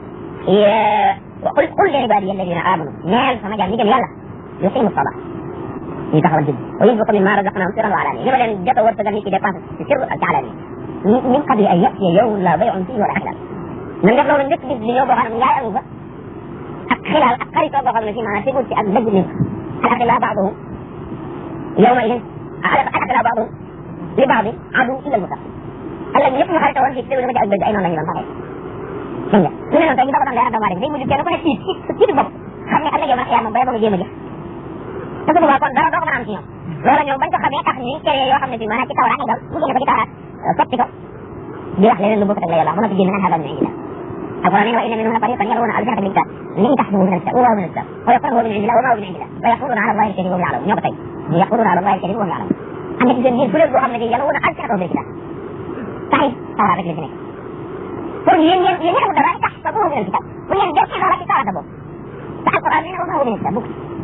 wa qul qul li ibaadiya alladina amanu neel sama jaam ñi gëm yàlla yuqimu salaa ñu taxawal jënd wa yunfiqu mimma razaqnahum sirran wa alaaniya ñu ba leen jot a wërsëgal nit ki dépense ci sirr ak ci alaaniya min qabli an yatiya yawmun la bay'un fiihi wala xilaal na def loolu njëkk bis di ñëw boo xam ne njaay amu fa ak xilaal ak xaritoo boo xam ne si maanaam tegul ci ak dëgg ni al axila baaduhum yawma idin al axila baaduhum li baadi adu illa al muttaqin ëllëg ñëpp ñu xaritoo woon fii tegul ko ci ak dëgg ay noonu la ñu doon taxee dégg nga su ne noonu tey ñu doon doon leeral doomu aadama day mujj kenn ku ne tiit ci tiitu bopp xam ne ëllëg yow nag yaa moom bay ba nga jéem a jëf te su boobaa kon dara doo ko mën a am ci ñoom loola ñoom bañ ko xamee tax ñuy créé yoo xam ne fii maanaam ci tawraat ñu dal mu génne ko ci tawraat soppi ko di wax leneen lu bokk ak la yàlla mën a fi génne nag xabaar ñu indi la alquran ne wa inna minhum la fariqan yalwuna alsinatahum bil kitab min tahsabuhu min al-kitab wa huwa min al-kitab wa yaqulu min indillah wa ma huwa min indillah wa yaquluna ala allahi al-kadhiba wa hum ya'lamun ñoo ko tey ñu yaquluna ala allahi al-kadhiba wa hum ya'lamun am na ci seen biir kuréel boo xam ne fii yalwuna alsinatahum bil kitab taxit tawraat rek la ci nekk pour yéen yéen yéen ñëwul dara tahsabuhu min al-kitab bu ngeen def ci loola ci tawraat boobu te alquran ne wa ma huwa min al-kitab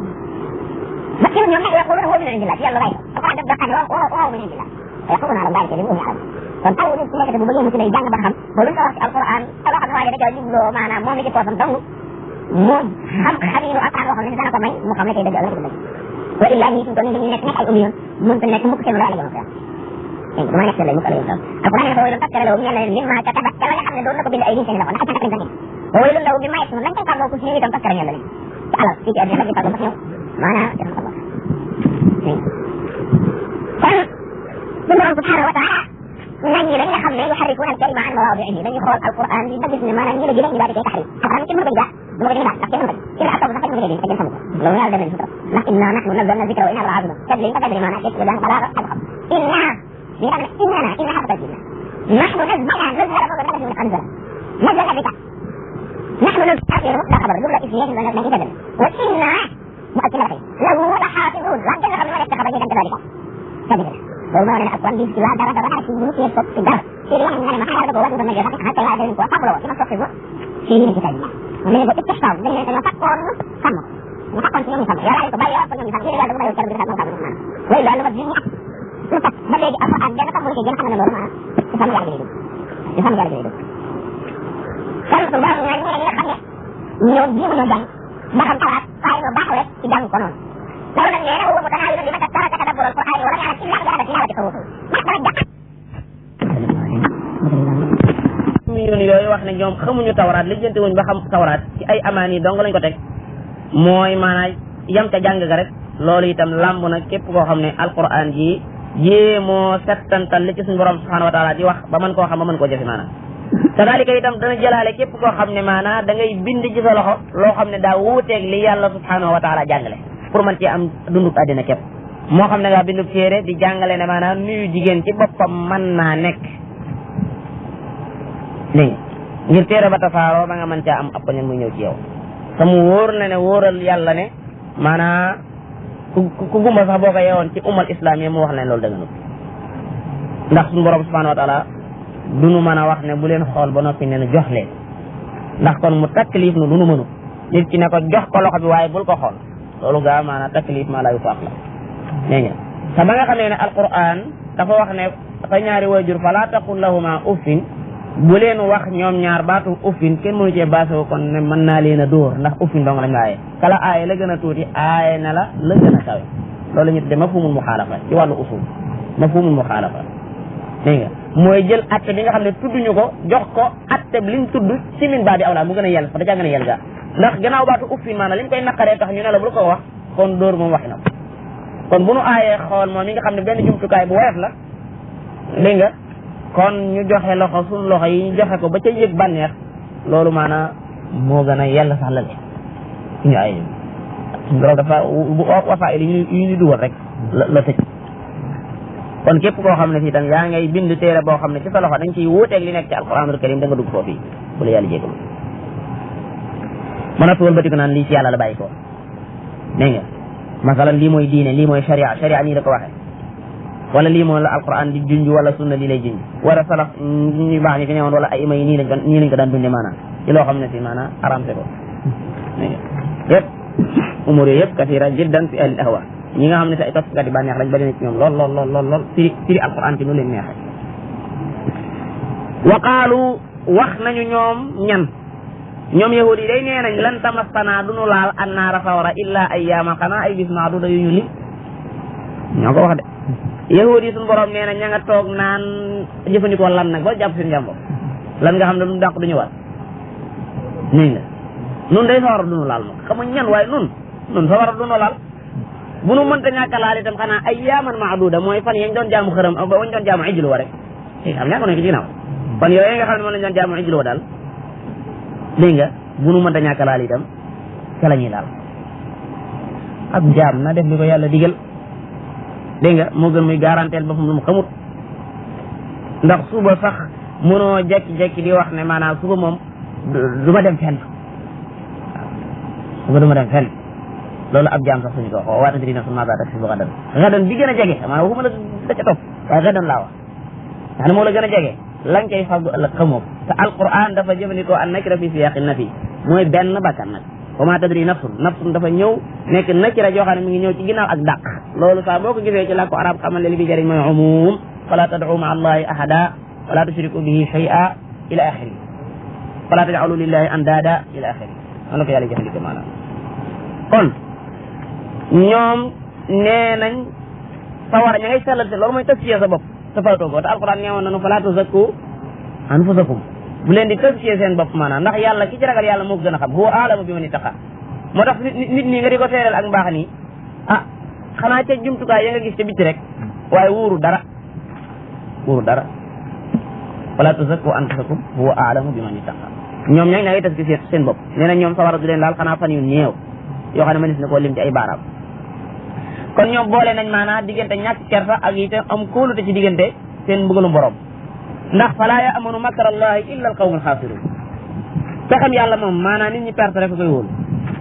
بس يوم يوم يقولون هو من عند الله يلا غيره فقعد الدخان وهو من عند الله فيقولون على الله كذب وهم يعلمون kon taw nit ki nekk bu bëggee mu ci lay jàng ba xam ba luñ ko wax ci alquran loo xam ne waaye da jubloo maanaam moom mi ci poosam dong moom xam xaminu alquran loo xam ne dana ko may mu xam ne kay dëgg la dëgg wa illa ñi suñ ko ni nekk nekk ay umiyoon mën ta nekk mukk seen la yàlla jëm dégg dama nekk lay mukk la yëm alquran ne ko waylun takkale law ñeel na leen mimma katabat ca la nga xam ne doon na ko bind ay nit seen loxo ndax ca lañ ko waylun law mimma yasmun lañ koy fàggoo ku si ñëw itam takkale ñeel na leen ci alal fii ci àddina la ñu fàggoo sax ñëw maanaam ci xam kon suñu borom subhanahu wa taala nañ ñi dañ nga xam ne yuharrifuna al-kalima an mawaadi'ihi dañuy xool alquran bi ba gis ne maanaam ñi la jëlee ñu daal di koy taxrif alquran kenn mënu ko jaa du ma ko jëlee daal ndax kenn mënu ko ci la sax kenn mënu ko dégg te kenn xamu ko loolu yàlla demee sutura ndax inna nahnu nazzalna dhikra wa inna lahu lahafidun tadli nga tadli maanaam tekki daan balaaga xam-xam inna li nga xam ne inna inna xarfa tajwid nahnu nazzalna nazzala ko nazzala min anzala nazzala bika nahnu nazzalna la xabar jumla ismiyya dañ ko tadal wa inna مؤكد لك له لحافظون لا جل خبر ولا خبر جدا كذلك كذلك loolu moo ne alquran bi la dara dara ci ñu ci soppi dara ci li wax nga ne ma xaaral ko wala dama joxe xata la dañ ko xamlo ci ma soppi ko ci ñu ci tay ne ko ci taw dañ ne dañu takkoon xam ñu takkoon ci ñoom xam yàlla ko bàyyi ko ñoom xam yàlla ko bàyyi ko ci xam xam way loolu ma ñu lu tax ba léegi alquran gën a xam mu ci gën xam na loolu ma ci xam yàlla gi lay dugg ci xam yàlla gi lay dugg kon su borom ñooy ñi nga xam ne ñoo jéem a jàng ba xam xalaat waaye ñoo baaxoo rek ci jàng ko noonu loolu nag nee na huwa mutanaawilun liman taraka tadabbur al-Qur'an wa lam ya'lam illa mujarrad tilawati hurufi ndax dara jàpp million yooyu wax ne ñoom xamuñu tawraat lijjanti wuñ ba xam tawraat ci ay amaan yi dong lañ ko teg mooy maanaam yam ca jàng ga rek loolu itam làmb na képp koo xam ne alquran ji jéemoo settantal li ci suñu borom subhanahu wa taala di wax ba mën koo xam ba mën koo jëfe maanaam kadalika itam dana jëlaale képp koo xam ne maanaam da ngay bind ci sa loxo loo xam ne daa wuuteeg li yàlla subhanahu wa taala jàngale pour man ci am dundub àddina képp moo xam ne ngaa bindub téere di jàngale ne maanaam nuyu jigéen ci boppam mën naa nekk dégg nga ngir téere ba tasaaroo ba nga mën caa am ab poñan muy ñëw ci yow te mu wóor na ne wóoral yàlla ne maanaa ku ku gumba sax boo ko yeewoon ci umal islam yi mu wax leen loolu dëgganut ndax suñu borom subhanahu wa taala du nu mën a wax ne bu leen xool ba noppi ne jox leen ndax kon mu taklif nu lu nu mënu nit ki ne ko jox ko loxo bi waaye bul ko xool loolu gaa maanaa taklif maa laa yu faax la dégg nga te ba nga xam ne ne alquran dafa wax ne sa ñaari wayjur fala taqul lahuma uffin bu leen wax ñoom ñaar baatu uffin kenn mënu cee baasoo kon ne mën naa leen a dóor ndax uffin dong lañ la aaye kala aaye la gën a tuuti aaye na la la gën a kawe loolu ñu tudde mafhumul muxaalafa ci wàllu usul mafhumul muxaalafa dégg nga mooy jël atte bi nga xam ne tudduñu ko jox ko atte bi liñ tudd ci min baa di awlaa mu gën a yel fa da caa gën a yel gaa ndax gannaaw baatu uffin maanaam liñ koy naqaree tax ñu ne la bul ko wax kon dóor moom waxi na ko kon bu nu aayee xool moom mi nga xam ne benn jumtukaay bu woyof la dégg nga kon ñu joxe loxo suñu loxo yi ñu joxe ko ba ca yëg bànneex loolu maanaam moo gën a yell sax la le ñu ay suñu borom dafa wafa ili yu ñu dugal rek la la tëj kon képp koo xam ne fii tam yaa ngay bind téere boo xam ne ci sa loxo dañ ciy wuuteeg li nekk ci alquranul karim da nga dugg foofu bu la yàlla jégalu mën a tuwal batiku naan lii ci yàlla la bàyyi ko dégg nga masalan lii mooy diine lii mooy sharia sharia nii la ko waxee wala lii moom la alquran di junj wala sunna lii lay junj wala salaf ñu baax ñi fi newoon wala ay ima yi nii lañ ko nii lañ ko daan dunde maanaam ci loo xam ne si maanaam aramte ko yëpp umur yooyu yëpp kasira jiddan fi ahli ahwa ñi nga xam ne si ay toppkat yi bànneex lañ bari na ci ñoom lool lool lool lool lool firi firi alquran ci nu leen neexee wa qaalu wax nañu ñoom ñan ñoom yahud yi day nee nañ lan tamassana du nu laal annaara sawara illa ayyaama xanaa ay bis maaduda yu ñu li ñoo ko wax de yahudi suñu borom nee na ña nga toog naan jëfandikoo lan nag ba jàpp seen jàmbur lan nga xam ne lu dàq duñu war nii nga nun day sawara duñu laal moom xamuñ ñan waaye nun nun sawara duñu laal bu nu mënta ñàkk a laal itam xanaa ay yaaman maaduda mooy fan yañ doon jaamu xërëm ba wañ doon jaamu ijlu wa rek xam ñàkk nañ ko ci ginnaaw fan yooyu nga xam ne moom lañ doon jaamu ijlu wa daal dégg nga bu nu mënta ñàkk a laal itam ca la ñuy laal ab jaam na def li ko yàlla digal dégg nga moo gën muy garanteel boppam lu mu xamut ndax suba sax mënoo jekki-jekki di wax ne maanaam suba moom du ma dem fenn waaw suba du ma dem fenn loolu ab jaam sax suñu ko wax waata dina sun maga taksi bu gadan gadan bi gën a jege maanaam waxuma la da ca topp waaye gadan laa wax nga ne moo la gën a jege lañ koy faggu ëllëg xamoo ko te alquran dafa jëfandikoo an nakira fi siyaqi nafi mooy benn bakkan nag wa ma tadri nafsun nafsun dafa ñëw nekk nakira joo xam ne mi ngi ñëw ci ginnaaw ak dàq loolu saa boo ko gisee ci làkku arab xamal ne li bi jëriñ mooy umum fala tad'u ma allahi ahada wala tushriku bihi shay'a ila axiri fala taj'alu lillahi andada ila axiri noonu la ko yàlla jëfandikoo maanaam kon ñoom nee nañ sawara ña ngay sellal te loolu mooy tasfiya sa bopp sa faatoo ko te alquran nee woon nañu fala tuzakku anfusakum bu leen di tëskiyee seen bopp maanaam ndax yàlla ki ci ragal yàlla moo ko gën a xam huwa aalamu bi man ittaqa moo tax nit nit ñi nga di ko teeral ak mbaax nii ah xanaa ca jumtukaay ya nga gis ca bitti rek waaye wuuru dara wuuru dara wala tuzakku anfusakum huwa aalamu bi man ittaqa ñoom ña ngay tëskiyee seen bopp nee na ñoom sawara du leen laal xanaa fan yu néew yoo xam ne mënees na koo lim ci ay baaraam kon ñoom boole nañ maanaam diggante ñàkk kersa ak itam am kóolute ci diggante seen mbugalum borom ndax falaa yaamanu makar allahi illa al qawmu alxaasirun pexem yàlla moom maanaam nit ñi perte rek koy wóolu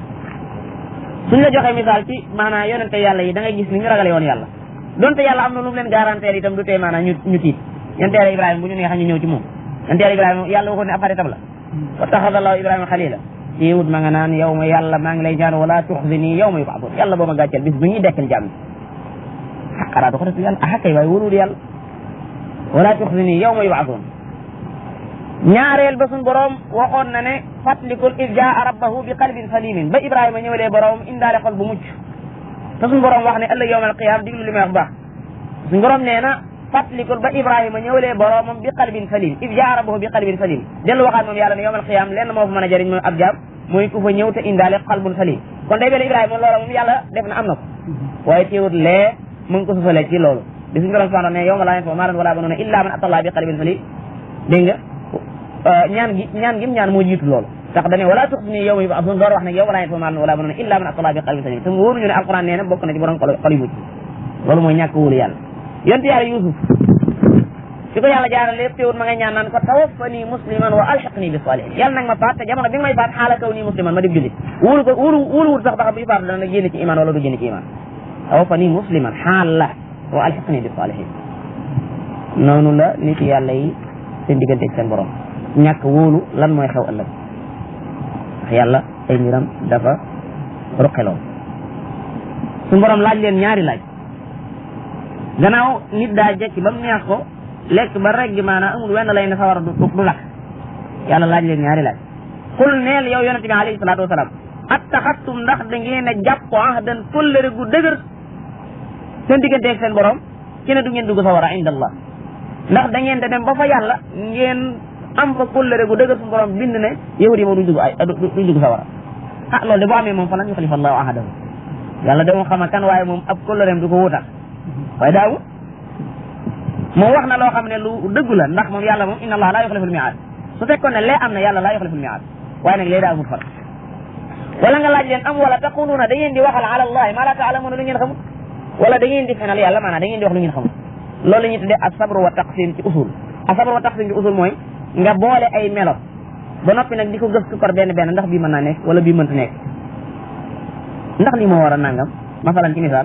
suñ la joxee misaal ci maanaam yonente yàlla yi da ngay gis ni ñu ragale woon yàlla donte yàlla am na lu mu leen garanteer itam du tee maanaam ñu ñu tiit yonente yàlla ibrahima bu ñu neexee ñu ñëw ci moom yonente yàlla ibrahima yàlla waxoon ne afaritam la wa taxada allahu ibrahima xalila téewut ma nga naan yow ma yàlla maa ngi lay ñaan wala tuxzini yow ma yubaadun yàlla boo ma gàcceel bis bu ñuy dekkal jàmm xaqaraatu ko def yàlla ah kay waaye wóorul yàlla wala tuxzini yawma yub'athun ñaareel ba suñ borom waxoon na ne fàttalikul id jaa rabbahu bi qalbin salimin ba ibrahima ñëwalee borom indaale xol bu mucc te suñ borom wax ne ëllëg yawmal qiyaam diglu li may wax baax suñ borom nee na fàttalikul ba ibrahima ñëwalee boromam bi qalbin salim id jaa rabbahu bi qalbin salim dellu waxaat moom yàlla ne yawmal qiyaam lenn moo fa mën a jëriñ mooy ab jaam mooy ku fa ñëw te indaale qalbun salim kon day mel ibrahima loola moom yàlla def na am na ko waaye teewut lee mu ngi ko susalee ci loolu di suñu borom subhanahu ne yawma laa yanfa'u maalun wala banuuna illa man ataa bi qalbin salim dégg nga ñaan gi ñaan gi ñaan moo jiitu loolu tax dane wala tuxzini yawma yub'athun door wax ne yawma laa yanfa'u maalun wala banuuna illa man ataa bi qalbin salim te mu wóoruñu ne alquran nee na bokk na ci borom xol xol yu mucc loolu mooy ñàkk wóolu yàlla yonent yàlla yusuf fi ko yàlla jaarale lépp teewut ma ngay ñaan naan ko tawaffani musliman wa alhiqni bi salihin yàlla nag ma faat te jamono bi nga may faat xaala kaw nii musliman ma dib jullit wóolu ko wóolu wóolu wut sax ba xam bi faatu dana génn ci iman wala du génn ci iman tawaffani musliman xaala wa alhiqni bi salihin noonu la nit yàlla yi seen diggante ak seen borom ñàkk wóolu lan mooy xew ëllëg ndax yàlla ay mbiram dafa ruqeloon suñu borom laaj leen ñaari laaj gannaaw nit daa jekki ba mu neex ko lekk ba rek gi maanaam amul wenn lay ne sawara du du lakk yàlla laaj leen ñaari laaj xul neel yow yonente bi alayhi salaatu wasalaam attaxattum ndax da ngeen a jàpp ahdan kóllëre gu dëgër seen diggante ak seen borom ci ne du ngeen dugg sawara inda allah ndax da ngeen de dem ba fa yàlla ngeen am fa kóllëre gu dëgër suñu borom bind ne yahud yi moom duñ dugg ay duñ dugg sawara ah loolu de boo amee moom fa lan yuxlifa allahu ahadahu yàlla de moom xama kan waaye moom ab kóllëreem du ko wutal waaye daawu moom wax na loo xam ne lu dëggu la ndax moom yàlla moom inna allah laa yuxlifu l-mi'aad su fekkoon ne lee am na yàlla laa yuxlifu l-mi'aad waaye nag lee daa amul far wala nga laaj leen am wala taquluuna da ngeen di waxal ala allahi maa laa taalamuuna lu ngeen xamul wala da ngeen di fenal yàlla maanaam da ngeen di wax lu ngeen xamul loolu la ñuy tuddee asabru wa taqsim ci usul asabru wa taqsim ci usul mooy nga boole ay melo ba noppi nag di ko gëstu par benn benn ndax bii mën naa nekk wala bii mënta nekk ndax lii moo war a nangam masalan ci misaal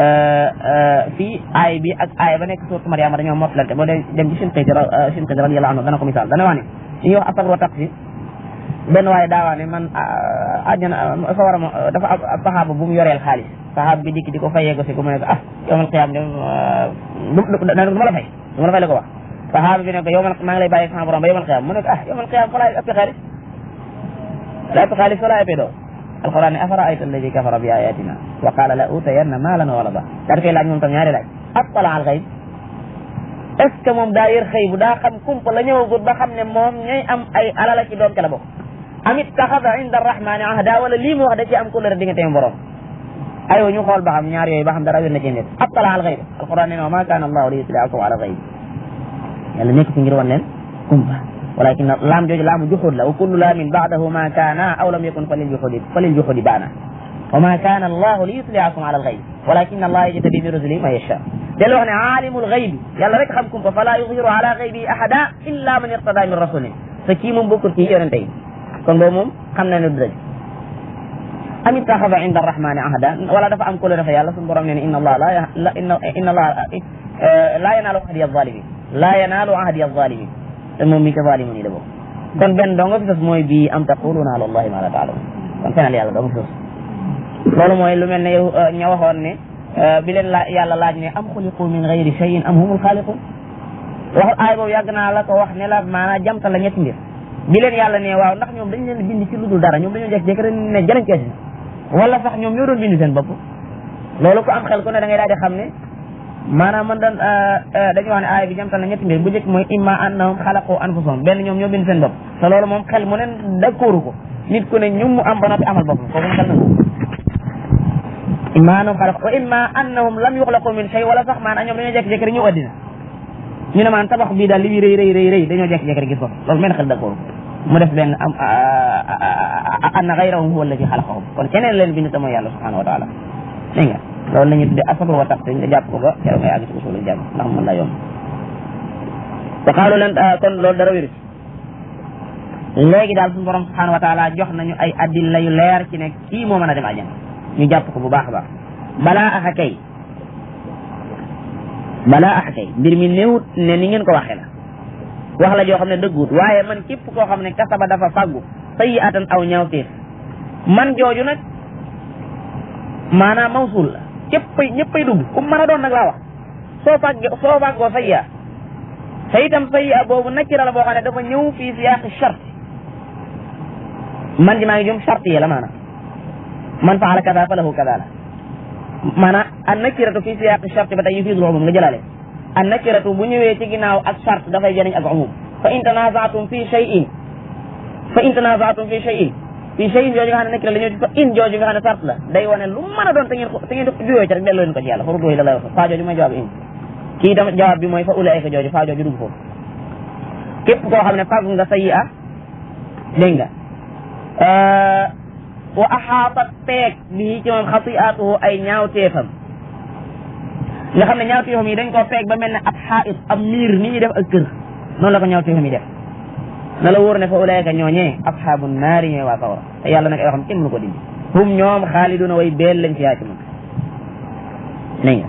fii aay bi ak aay ba nekk suuratu Mariama dañoo mottalante boo dem dem ci sin xëyti sin xëyti radiyallahu anhu dana ko misaal dana wax ne li ñuy wax asabru wa taqsim benn waaye daawaa ne man àjjana fa war a dafa ab saxaaba bu mu yoreel xaalis saxaaba bi dikk di ko fayee ko si ko mu ne ko ah yowmal qiyaam de du ma la fay du ma la fay la ko wax saxaaba bi ne ko yowmal maa ngi lay bàyyi sama borom ba yowmal qiyaam mu ne ko ah yowmal qiyaam fa laay ëpp xaalis la ëpp xaalis fa laay ëppee doo alquran ne afara ayta alladi kafara bi ayatina wa qala la utayanna maalan wa walada daa dafay laaj moom tam ñaari laaj attala al xayb est ce que moom daa yër xëy bu daa xam kumpa la ñëwagut ba xam ne moom ñooy am ay alala ci doom ca la bokk amit taxada inda arrahmani ahda wala lii mu wax da ci am couleur diggante mu borom aywa ñu xool ba xam ñaar yooyu ba xam dara wér na ci nit attala al xayb alquran ne wa ma kana allahu li yutliakum ala xayb yàlla nekk ci ngir wan leen kumpa walakin laam jooju laamu juxud la wa kullu laamin baadahu ma kaana aw lam yakun falil juxudi falil juxudi baana wa ma kaana allahu li yutliakum ala alxayb walakin allah yajtabi bi rusuli man yasha del wax ne aalimul xaybi yàlla rek xam kumpa fala yuziru ala xaybi ahada illa man irtada min rasulin te kii moom bokkul ci yonente yi kon boobu moom xam na ne du dëgg am ittaxada inda arrahmani ahada wala dafa am ko dafa yàlla suñu borom nee ne inna allah la inna allah la yanaalu ahdi alzalimin la yanaalu ahdi alzalimin te moom mi ka zalimun yi la bokk kon benn doo nga fi sos mooy bii am taquluna ala allahi ma la taalamun kon fenal yàlla doo nga fi sos loolu mooy lu mel ne yow ña waxoon ne bi leen la yàlla laaj ne am xuliqu min gayri cheyin am humul xaaliqun wax aay boobu yàgg naa la ko wax ne la maanaam jamta la ñetti mbir bi leen yàlla ne waaw ndax ñoom dañ leen bind ci lu dul dara ñoom dañoo jekk-jekk rek ne jëlañ kees wala sax ñoom ñoo doon bind seen bopp loolu ko am xel ku ne da ngay daal di xam ne maanaam man daan dañuy wax ne aaya bi jamtal na ñetti mbir bu njëkk mooy imma annahum xalaqu anfusahum benn ñoom ñoo bind seen bopp te loolu moom xel mu ne d'accordu ko nit ku ne ñu mu am ba noppi amal bopp kooku moom xel na ko imma annahum xalaqu wa imma annahum lam yuxlaqu min shay wala sax maanaam ñoom dañoo jekk-jekk rek ñëw addina ñu ne maanaam tabax bii daal li muy rëy rëy rëy rëy dañoo jekk-jekk rek gis ko loolu benn xel d'accordu mu def benn am anna gayrahum huwa alladi xalaqahum kon keneen leen bind te mooy yàlla subhanahu wa taala dégg nga loolu la ñuy tuddee asabru wa taqsim nga jàpp ko ba keroog ngay àgg ci usul jàmm ndax mën la yomb te xaalu leen kon loolu dara wéru ci léegi daal suñu borom subhanahu wa taala jox nañu ay addilla yu leer ci ne kii moo mën a dem àjjana ñu jàpp ko bu baax a baax balaa axa kay balaa axa kay mbir mi néewut ne ni ngeen ko waxee la wax la joo xam ne dëgguut waaye man képp koo xam ne kasaba dafa faggu sayi atan aw ñaawteef man jooju nag maanaam mawsul la ñëppay ñëppay dugg ku mën a doon nag laa wax soo fàggee soo fàggoo sayya te itam sayyi'a boobu nakira la boo xam ne dafa ñëw fii siyaaqi shart man ji maa ngi jum shart yi la maanaam man faala kada fa lahu kada la maanaam an nakiratu fii siyaaqi shart ba tey yufiidul umum nga jëlaale an nakiratu bu ñëwee ci ginnaaw ak shart dafay jëriñ ak umum fa in tanazaatum fi shay'in fa in tanazaatum fi shay'in fi shay'in jooju nga xam ne nakira la ñëw ci fa in jooju nga xam ne shart la day wane lu mën a doon te ngeen ko te ngeen ko juyoo ci rek delloo leen ko ci yàlla fa rudduhu ila llahi fa jooju mooy jawaab in kii tam jawaab bi mooy fa ulaayka jooju fa jooju dugg foofu képp koo xam ne fàggu nga sayi a dégg nga wa axaatat peeg bii ci moom xati'atuhu ay ñaawteefam nga xam ne ñaawteefam yi dañ koo peeg ba mel ne ab xaait ab miir ni ñuy def ak kër noonu la ko ñaawteefam yi def na la wóor ne fa ulaayka ñooñee asxaabu naari ñooy waa sawara te yàlla nag ay waxam kenn mënu ko dindi hum ñoom xaaliduna way beel lañ ci yaa ci moom dégg nga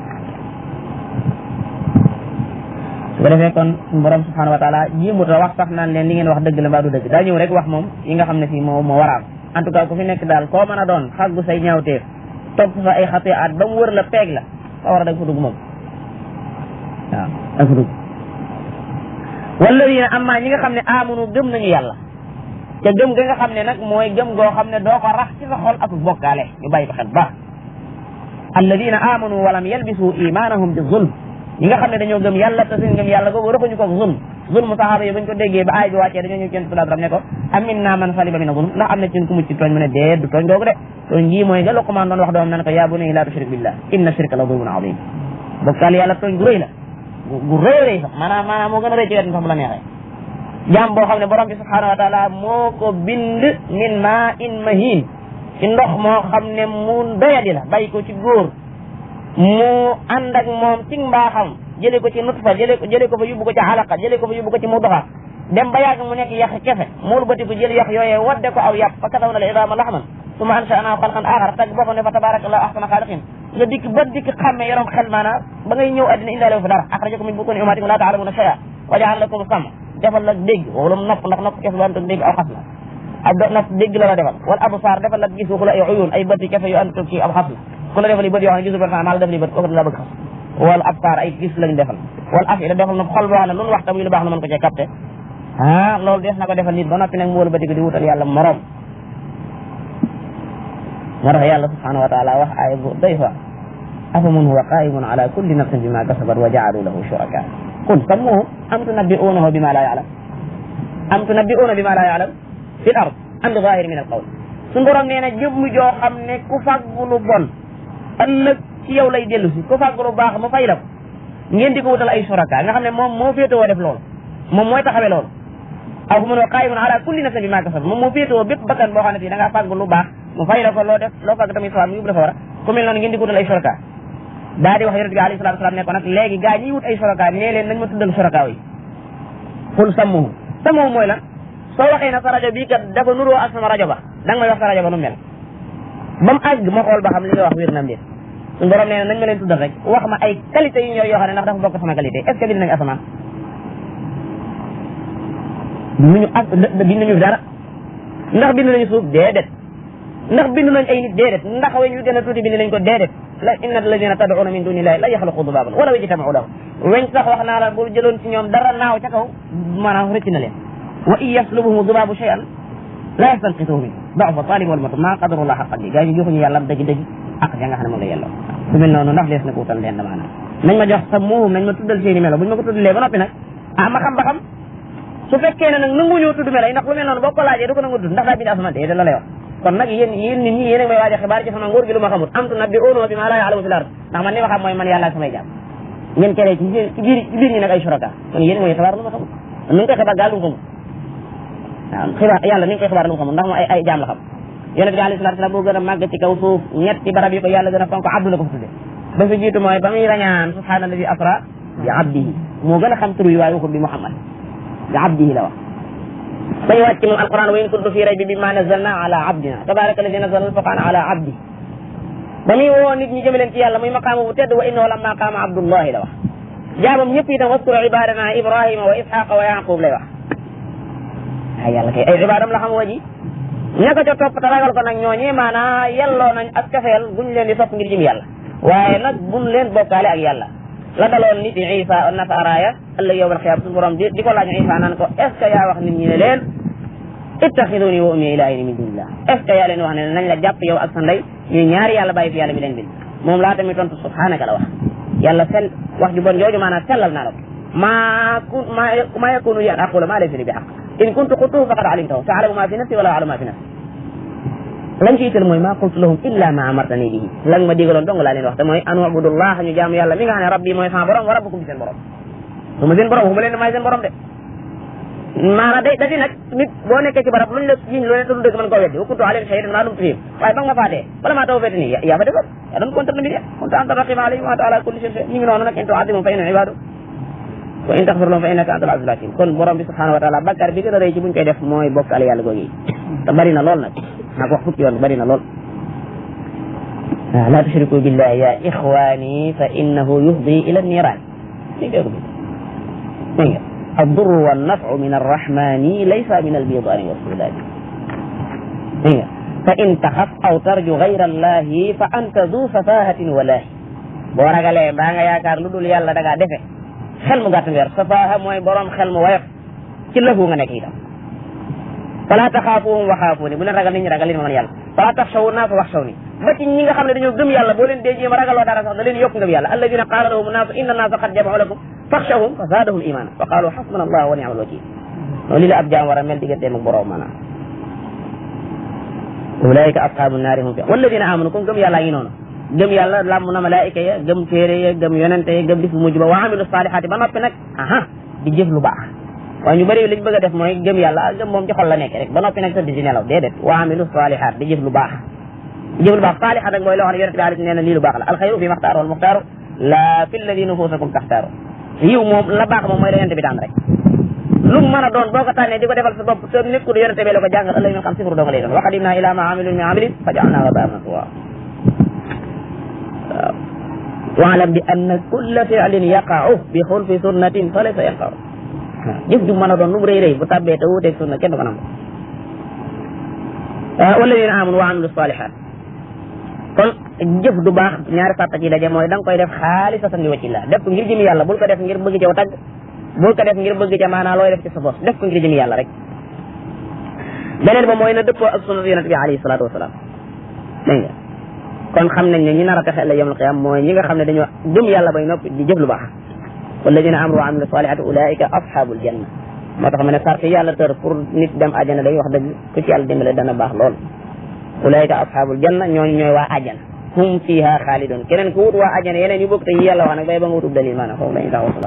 su ko defee kon suñu borom subhanahu wa taala jéemut a wax sax naan leen li ngeen wax dëgg la mbaa du dëgg daa ñëw rek wax moom yi nga xam ne fii moo moo waraam en tout cas ku fi nekk daal koo mën a doon xaggu say ñaawteef topp fa ay xatee at ba mu wër la peeg la fa war a dag fa dugg moom waaw dag fa dugg walladina amma ñi nga xam ne amunu gëm nañu yàlla te gëm ga nga xam ne nag mooy gëm goo xam ne doo ko rax ci sa xol ak bokkaale ñu bàyyi ko xel baax alladina amanu walam yalbisu imanahum bi zulm ñi nga xam ne dañoo gëm yàlla te seen gëm yàlla googu raxuñu ko zulm zulm saxaaba yi bañ ko déggee ba aay bi wàccee dañoo ñëw ci yonent bi ne ko amin naa man salima mina zulm ndax am na ci ku mucc ci tooñ mu ne dee du tooñ googu de tooñ gii mooy nga Luqmaan doon wax doom nan ko yaa bunayya laa tushrik billah inna shirka la zulmun azim bokkaal yàlla tooñ gu rëy la gu rëy rëy sax maanaam maanaam moo gën a rëy ci wet sax bu la neexee jaam boo xam ne borom bi subhanahu wa taala moo ko bind min maa in mahin ci ndox moo xam ne mu doyadi la bàyyi ko ci góor mu ànd ak moom ci mbaaxam jëlee ko ci nutfa jëlee ko jëlee ko fa yóbbu ko ci alaqa jëlee ko fa yóbbu ko ci mudaxa dem ba yàgg mu nekk yàq kefe muul bati ko jël yàq yooyee wadde ko aw yàpp fa kasaw na la idaama laxman suma ansha'naa xalqan axar tag boppam ne fa tabarakallahu ahsana xaaliqin nga dikk ba dikk xàmme yorom xel maanaam ba ngay ñëw addina indaale wu fi dara axrajakum min butuni ummatikum laa ta'lamuuna shay'an wa ja'ala lakum sam defal la dégg wala nopp ndax nopp kefe bu ànd ak dégg aw xas la ab nopp dégg la la defal wala absaar defal la gis waxu la ay uyun ay bëti kefe yu ànd ak kii aw xas la ku la defal li bët yoo xam ne gisul personne maa la def li bët kooku la bëgg xas wala absaar ay gis lañ defal wala afida defal na xol boo xam ne lu nu wax tamuy lu baax na mën ko cee capté ah loolu des na ko defal nit ba noppi nag mu wala bëti ko di wutal yàlla morom moo tax yàlla subhanahu wa taala wax aaya bu doy fa afaman huwa qaimun ala kulli nafsin bima kasabat wa jaalu lahu shuraka qul sammuhum am tunabbi'unahu bima la ya'lam am tunabbi'una bima la ya'lam fi l ard am bi zahir min al qawl suñu borom nee na jëmm joo xam ne ku fàggu lu bon ëllëg ci yow lay dellu si ku fàggu lu baax mu fay la ko ngeen di ko wutal ay shuraka nga xam ne moom moo féetewoo def loolu moom mooy taxawee loolu aw mun wa qaimun ala kulli nafsin bima kasabat moom moo féetewoo bépp bakkan boo xam ne fii da ngaa fàggu lu baax mu fay la ko loo def loo fàgg tamit mu yóbbu la fa war a ku mel noonu ngeen di ko wutal ay shuraka daa di wax yonent bi alayhi salatu wasalam ne ko nag léegi gaa ñiy wut ay shuraka nee leen nañ ma tuddal shuraka yi xul sammuhu sammuhu mooy lan soo waxee na sa rajo bii kat dafa nuroo ak sama rajo ba da nga may wax sa rajo ba nu mel ba mu àgg ma xool ba xam li nga wax wér na mbir suñu borom nee na nañ ma leen tuddal rek wax ma ay qualité yu ñor yoo xam ne ndax dafa bokk sama qualité est ce que bind nañu asamaan binduñu as bind nañu dara ndax bind nañu suuf déedéet ndax bind nañ ay nit déedéet ndax weñ yu gën a tuuti bind nañ ko déedéet la inna alladina tad'una min dunillahi la yaxluqu dubaban wala yajtama'u lahu weñ sax wax naa la bu jëloon ci ñoom dara naaw ca kaw maanaam rëcc na leen wa in yaslubuhum dubabu shay'an la yastanqituhu min da'fa talib wal matlub ma qadarullah xaqan bi gaa yi joxuñu yàlla dëgg dëgg ak ja nga xam ne moom la yelloo su mel noonu ndax lees na ko wutal leen maanaam nañ ma jox sa muum nañ ma tuddal seeni melo buñ ma ko tuddalee ba noppi nag ah ma xam ba xam su fekkee ne nag nanguñoo tudd melo yi ndax lu mel noonu boo ko laajee du ko nangu tudd ndax daa bind asamaan te la lay wax kon nag yéen yéen nit ñi yéen a may waaj a xibaar ci sama nguur gi lu ma xamul am tu nabbi uno bi ma la ya'lamu fil ard ndax man li ma xam mooy man yàlla ak samay jaam ngeen keree ci biir ci biir ñi nag ay shuraka kon yéen mooy xibaar lu ma xamul nu ngi koy xibaar gaal lu mu xamul waaw xibaar yàlla ni ngi koy xibaar lu mu xamul ndax moom ay ay jaam la xam yonent bi alayhi salatu wasallam boo gën a màgg ci kaw suuf ñetti barab yi ko yàlla gën a fonk abdu la ko fa tudde ba fi jiitu mooy ba muy rañaan subhaanalladi asra bi abdihi moo gën a xam tur yi waaye waxul bi muhammad bi abdihi la wax dañu wàcc moom alquran wa in kuntum fi raybi bima nazalna ala abdina tabaraka alladi nazala alfurqan ala abdi ba muy woo nit ñi jëme leen ci yàlla muy maqaama bu tedd wa innahu lamma qaama abdullahi la wax jaamam ñëpp itam waskuru ibadana ibrahima wa ishaqa wa yaqub lay wax ay yàlla kay ay ibadam la xam wa ji ña ko ca topp te ragal ko nag ñooñi maanaa yelloo nañ ak cafeel buñ leen di topp ngir jëm yàlla waaye nag buñ leen bokkaale ak yàlla la daloon nit yi Isa nasaraaya ëllëg yowmal xiyaam suñu borom di di ko laaj Isa naan ko est ce que yaa wax nit ñi ne leen ittaxiduni wa ummi ilaahayni min dunillah est ce que yaa leen wax ne nañ la jàpp yow ak sa ndey ñuy ñaari yàlla bàyyi fi yàlla mi leen bind moom laa tamit tontu subhanaka la wax yàlla sell wax ju bon jooju maanaam sellal naa la ko maa kun maa yakunu li an aqula maa laysa li bi xaq in kuntu qultuhu faqad alimtahu taalamu ma fi nafsi wala alamu ma fi nafsi lañ ci ital mooy maa qultu lahum illa ma amartani bihi lan ma digaloon dong laa leen wax te mooy an ubudullah ñu jaamu yàlla mi nga xam ne rabbi mooy sama borom wa rabbukum seen borom su ma seen borom waxuma leen ne maay seen borom de maanaam day dadi nag nit boo nekkee ci barab luñ la yiñ lu ne te du dëgg mën koo weddi wa kuntu alayhim shahidan maa dumtu fihim waaye ba nga ma faatee bala maa taw fete nii yaa fa defoon yaa doon contrôle mbir ya kunta anta raqiba alayhim wa anta ala kulli shay'in ñu ngi noonu nag in tu'adhibhum fa innahum ibadu wa in taxfir lahum fa innaka antal azizul hakim kon borom bi subhanahu wa taala bakkar bi gën a rëy ci buñ koy def mooy bokkaale yàlla googu yi te bari na lool nag naa ko wax fukki yoon bari na lool la tushriku billahi ya ixwani fa innahu yufdi ila niran dégg nga ko bi dégg nga الضر والنفع من الرحمن ليس من البيضان والسودان dégg nga فإن تخف أو ترجو غير الله فأنت ذو سفاهة ولاهي boo ragalee mbaa nga yaakaar lu dul yàlla da ngaa defe xel mu gàtt nga yor safaaha mooy borom xel mu woyof ci lëfu nga nekk itam fala taxaafuhum wa xaafuuni bu leen ragal nit ñi ragal leen ma man yàlla fala taxshawu naasa waxshawni ba ci ñi nga xam ne dañoo gëm yàlla boo leen dee jéem a ragaloo dara sax da leen yokk ngëm yàlla alladina qaala lahum naasu inna naasa qad jamau lakum faxshawhum fa zaadahum imana wa qaalu xasbuna allah wa ni'mal wakil noonu li la ab jaam war a mel digganteem ak borom maanaam ulaika ashabu naari hum fi walladina amanu comme gëm yàlla ngi noonu gëm yàlla làmm na malaayika ya gëm téere ya gëm yonente ya gëm bis bu mujj ba wa amilu saalihaati ba noppi nag aha di jëf lu baax waaye ñu bëri liñ bëgg a def mooy gëm yàlla gëm moom ci xol la nekk rek ba noppi nag tëdd ci nelaw déedéet wa amilu saalihaat di jëf lu baax di jëf lu baax saalihaat nag mooy loo xam ne yonente bi alayhi nee na lii lu baax la alxayru fi maxtaaru wal muxtaaru la fi lladi nufusakum taxtaaru yiw moom la baax moom mooy la yonente bi daan rek lu mu mën a doon boo ko tànnee di ko defal sa bopp te nekkul yonente bi la ko jàngal ëllëg ñu xam sifru dong lay doon wa qadimna ila ma amilu min amalin fa jaalnaahu habaan mansuura waaw waalam bi anna kulla fi'lin yaqa'u bi xulfi sunnatin fa laysa yanfa'u jëf ju mën a doon lu mu rëy rëy bu tàbbee te wuuteeg sunna kenn du ko nangu walladina amanu wa amilu salihat kon jëf du baax ñaari sàtta ci daje mooy da nga koy def xaalisatan li wajhillah def ko ngir jëmi yàlla bul ko def ngir bëgg ca tagg bul ko def ngir bëgg ca maanaa looy def ci sa bos def ko ngir jëmi yàlla rek beneen ba mooy na dëppoo ak sunna yonent bi alayhi salaatu wasalaam dégg nga kon xam nañ ne ñi nar a texe la yawmal qiyaam mooy ñi nga xam ne dañoo gëm yàlla bay noppi di jëf lu baax walladina amanu wa amilu salihati ulaika ashabul janna moo tax ma ne sart yàlla tër pour nit dem àjjana day wax dëgg ku ci yàlla dimbale dana baax lool ulaika ashabul janna ñooñu ñooy waa àjjana hum fiha xaalidun keneen ku wut waa àjjana yeneen yu bokk te yi yàlla wax nag bay ba nga wutub dalil maanaam foofu lañu taxaw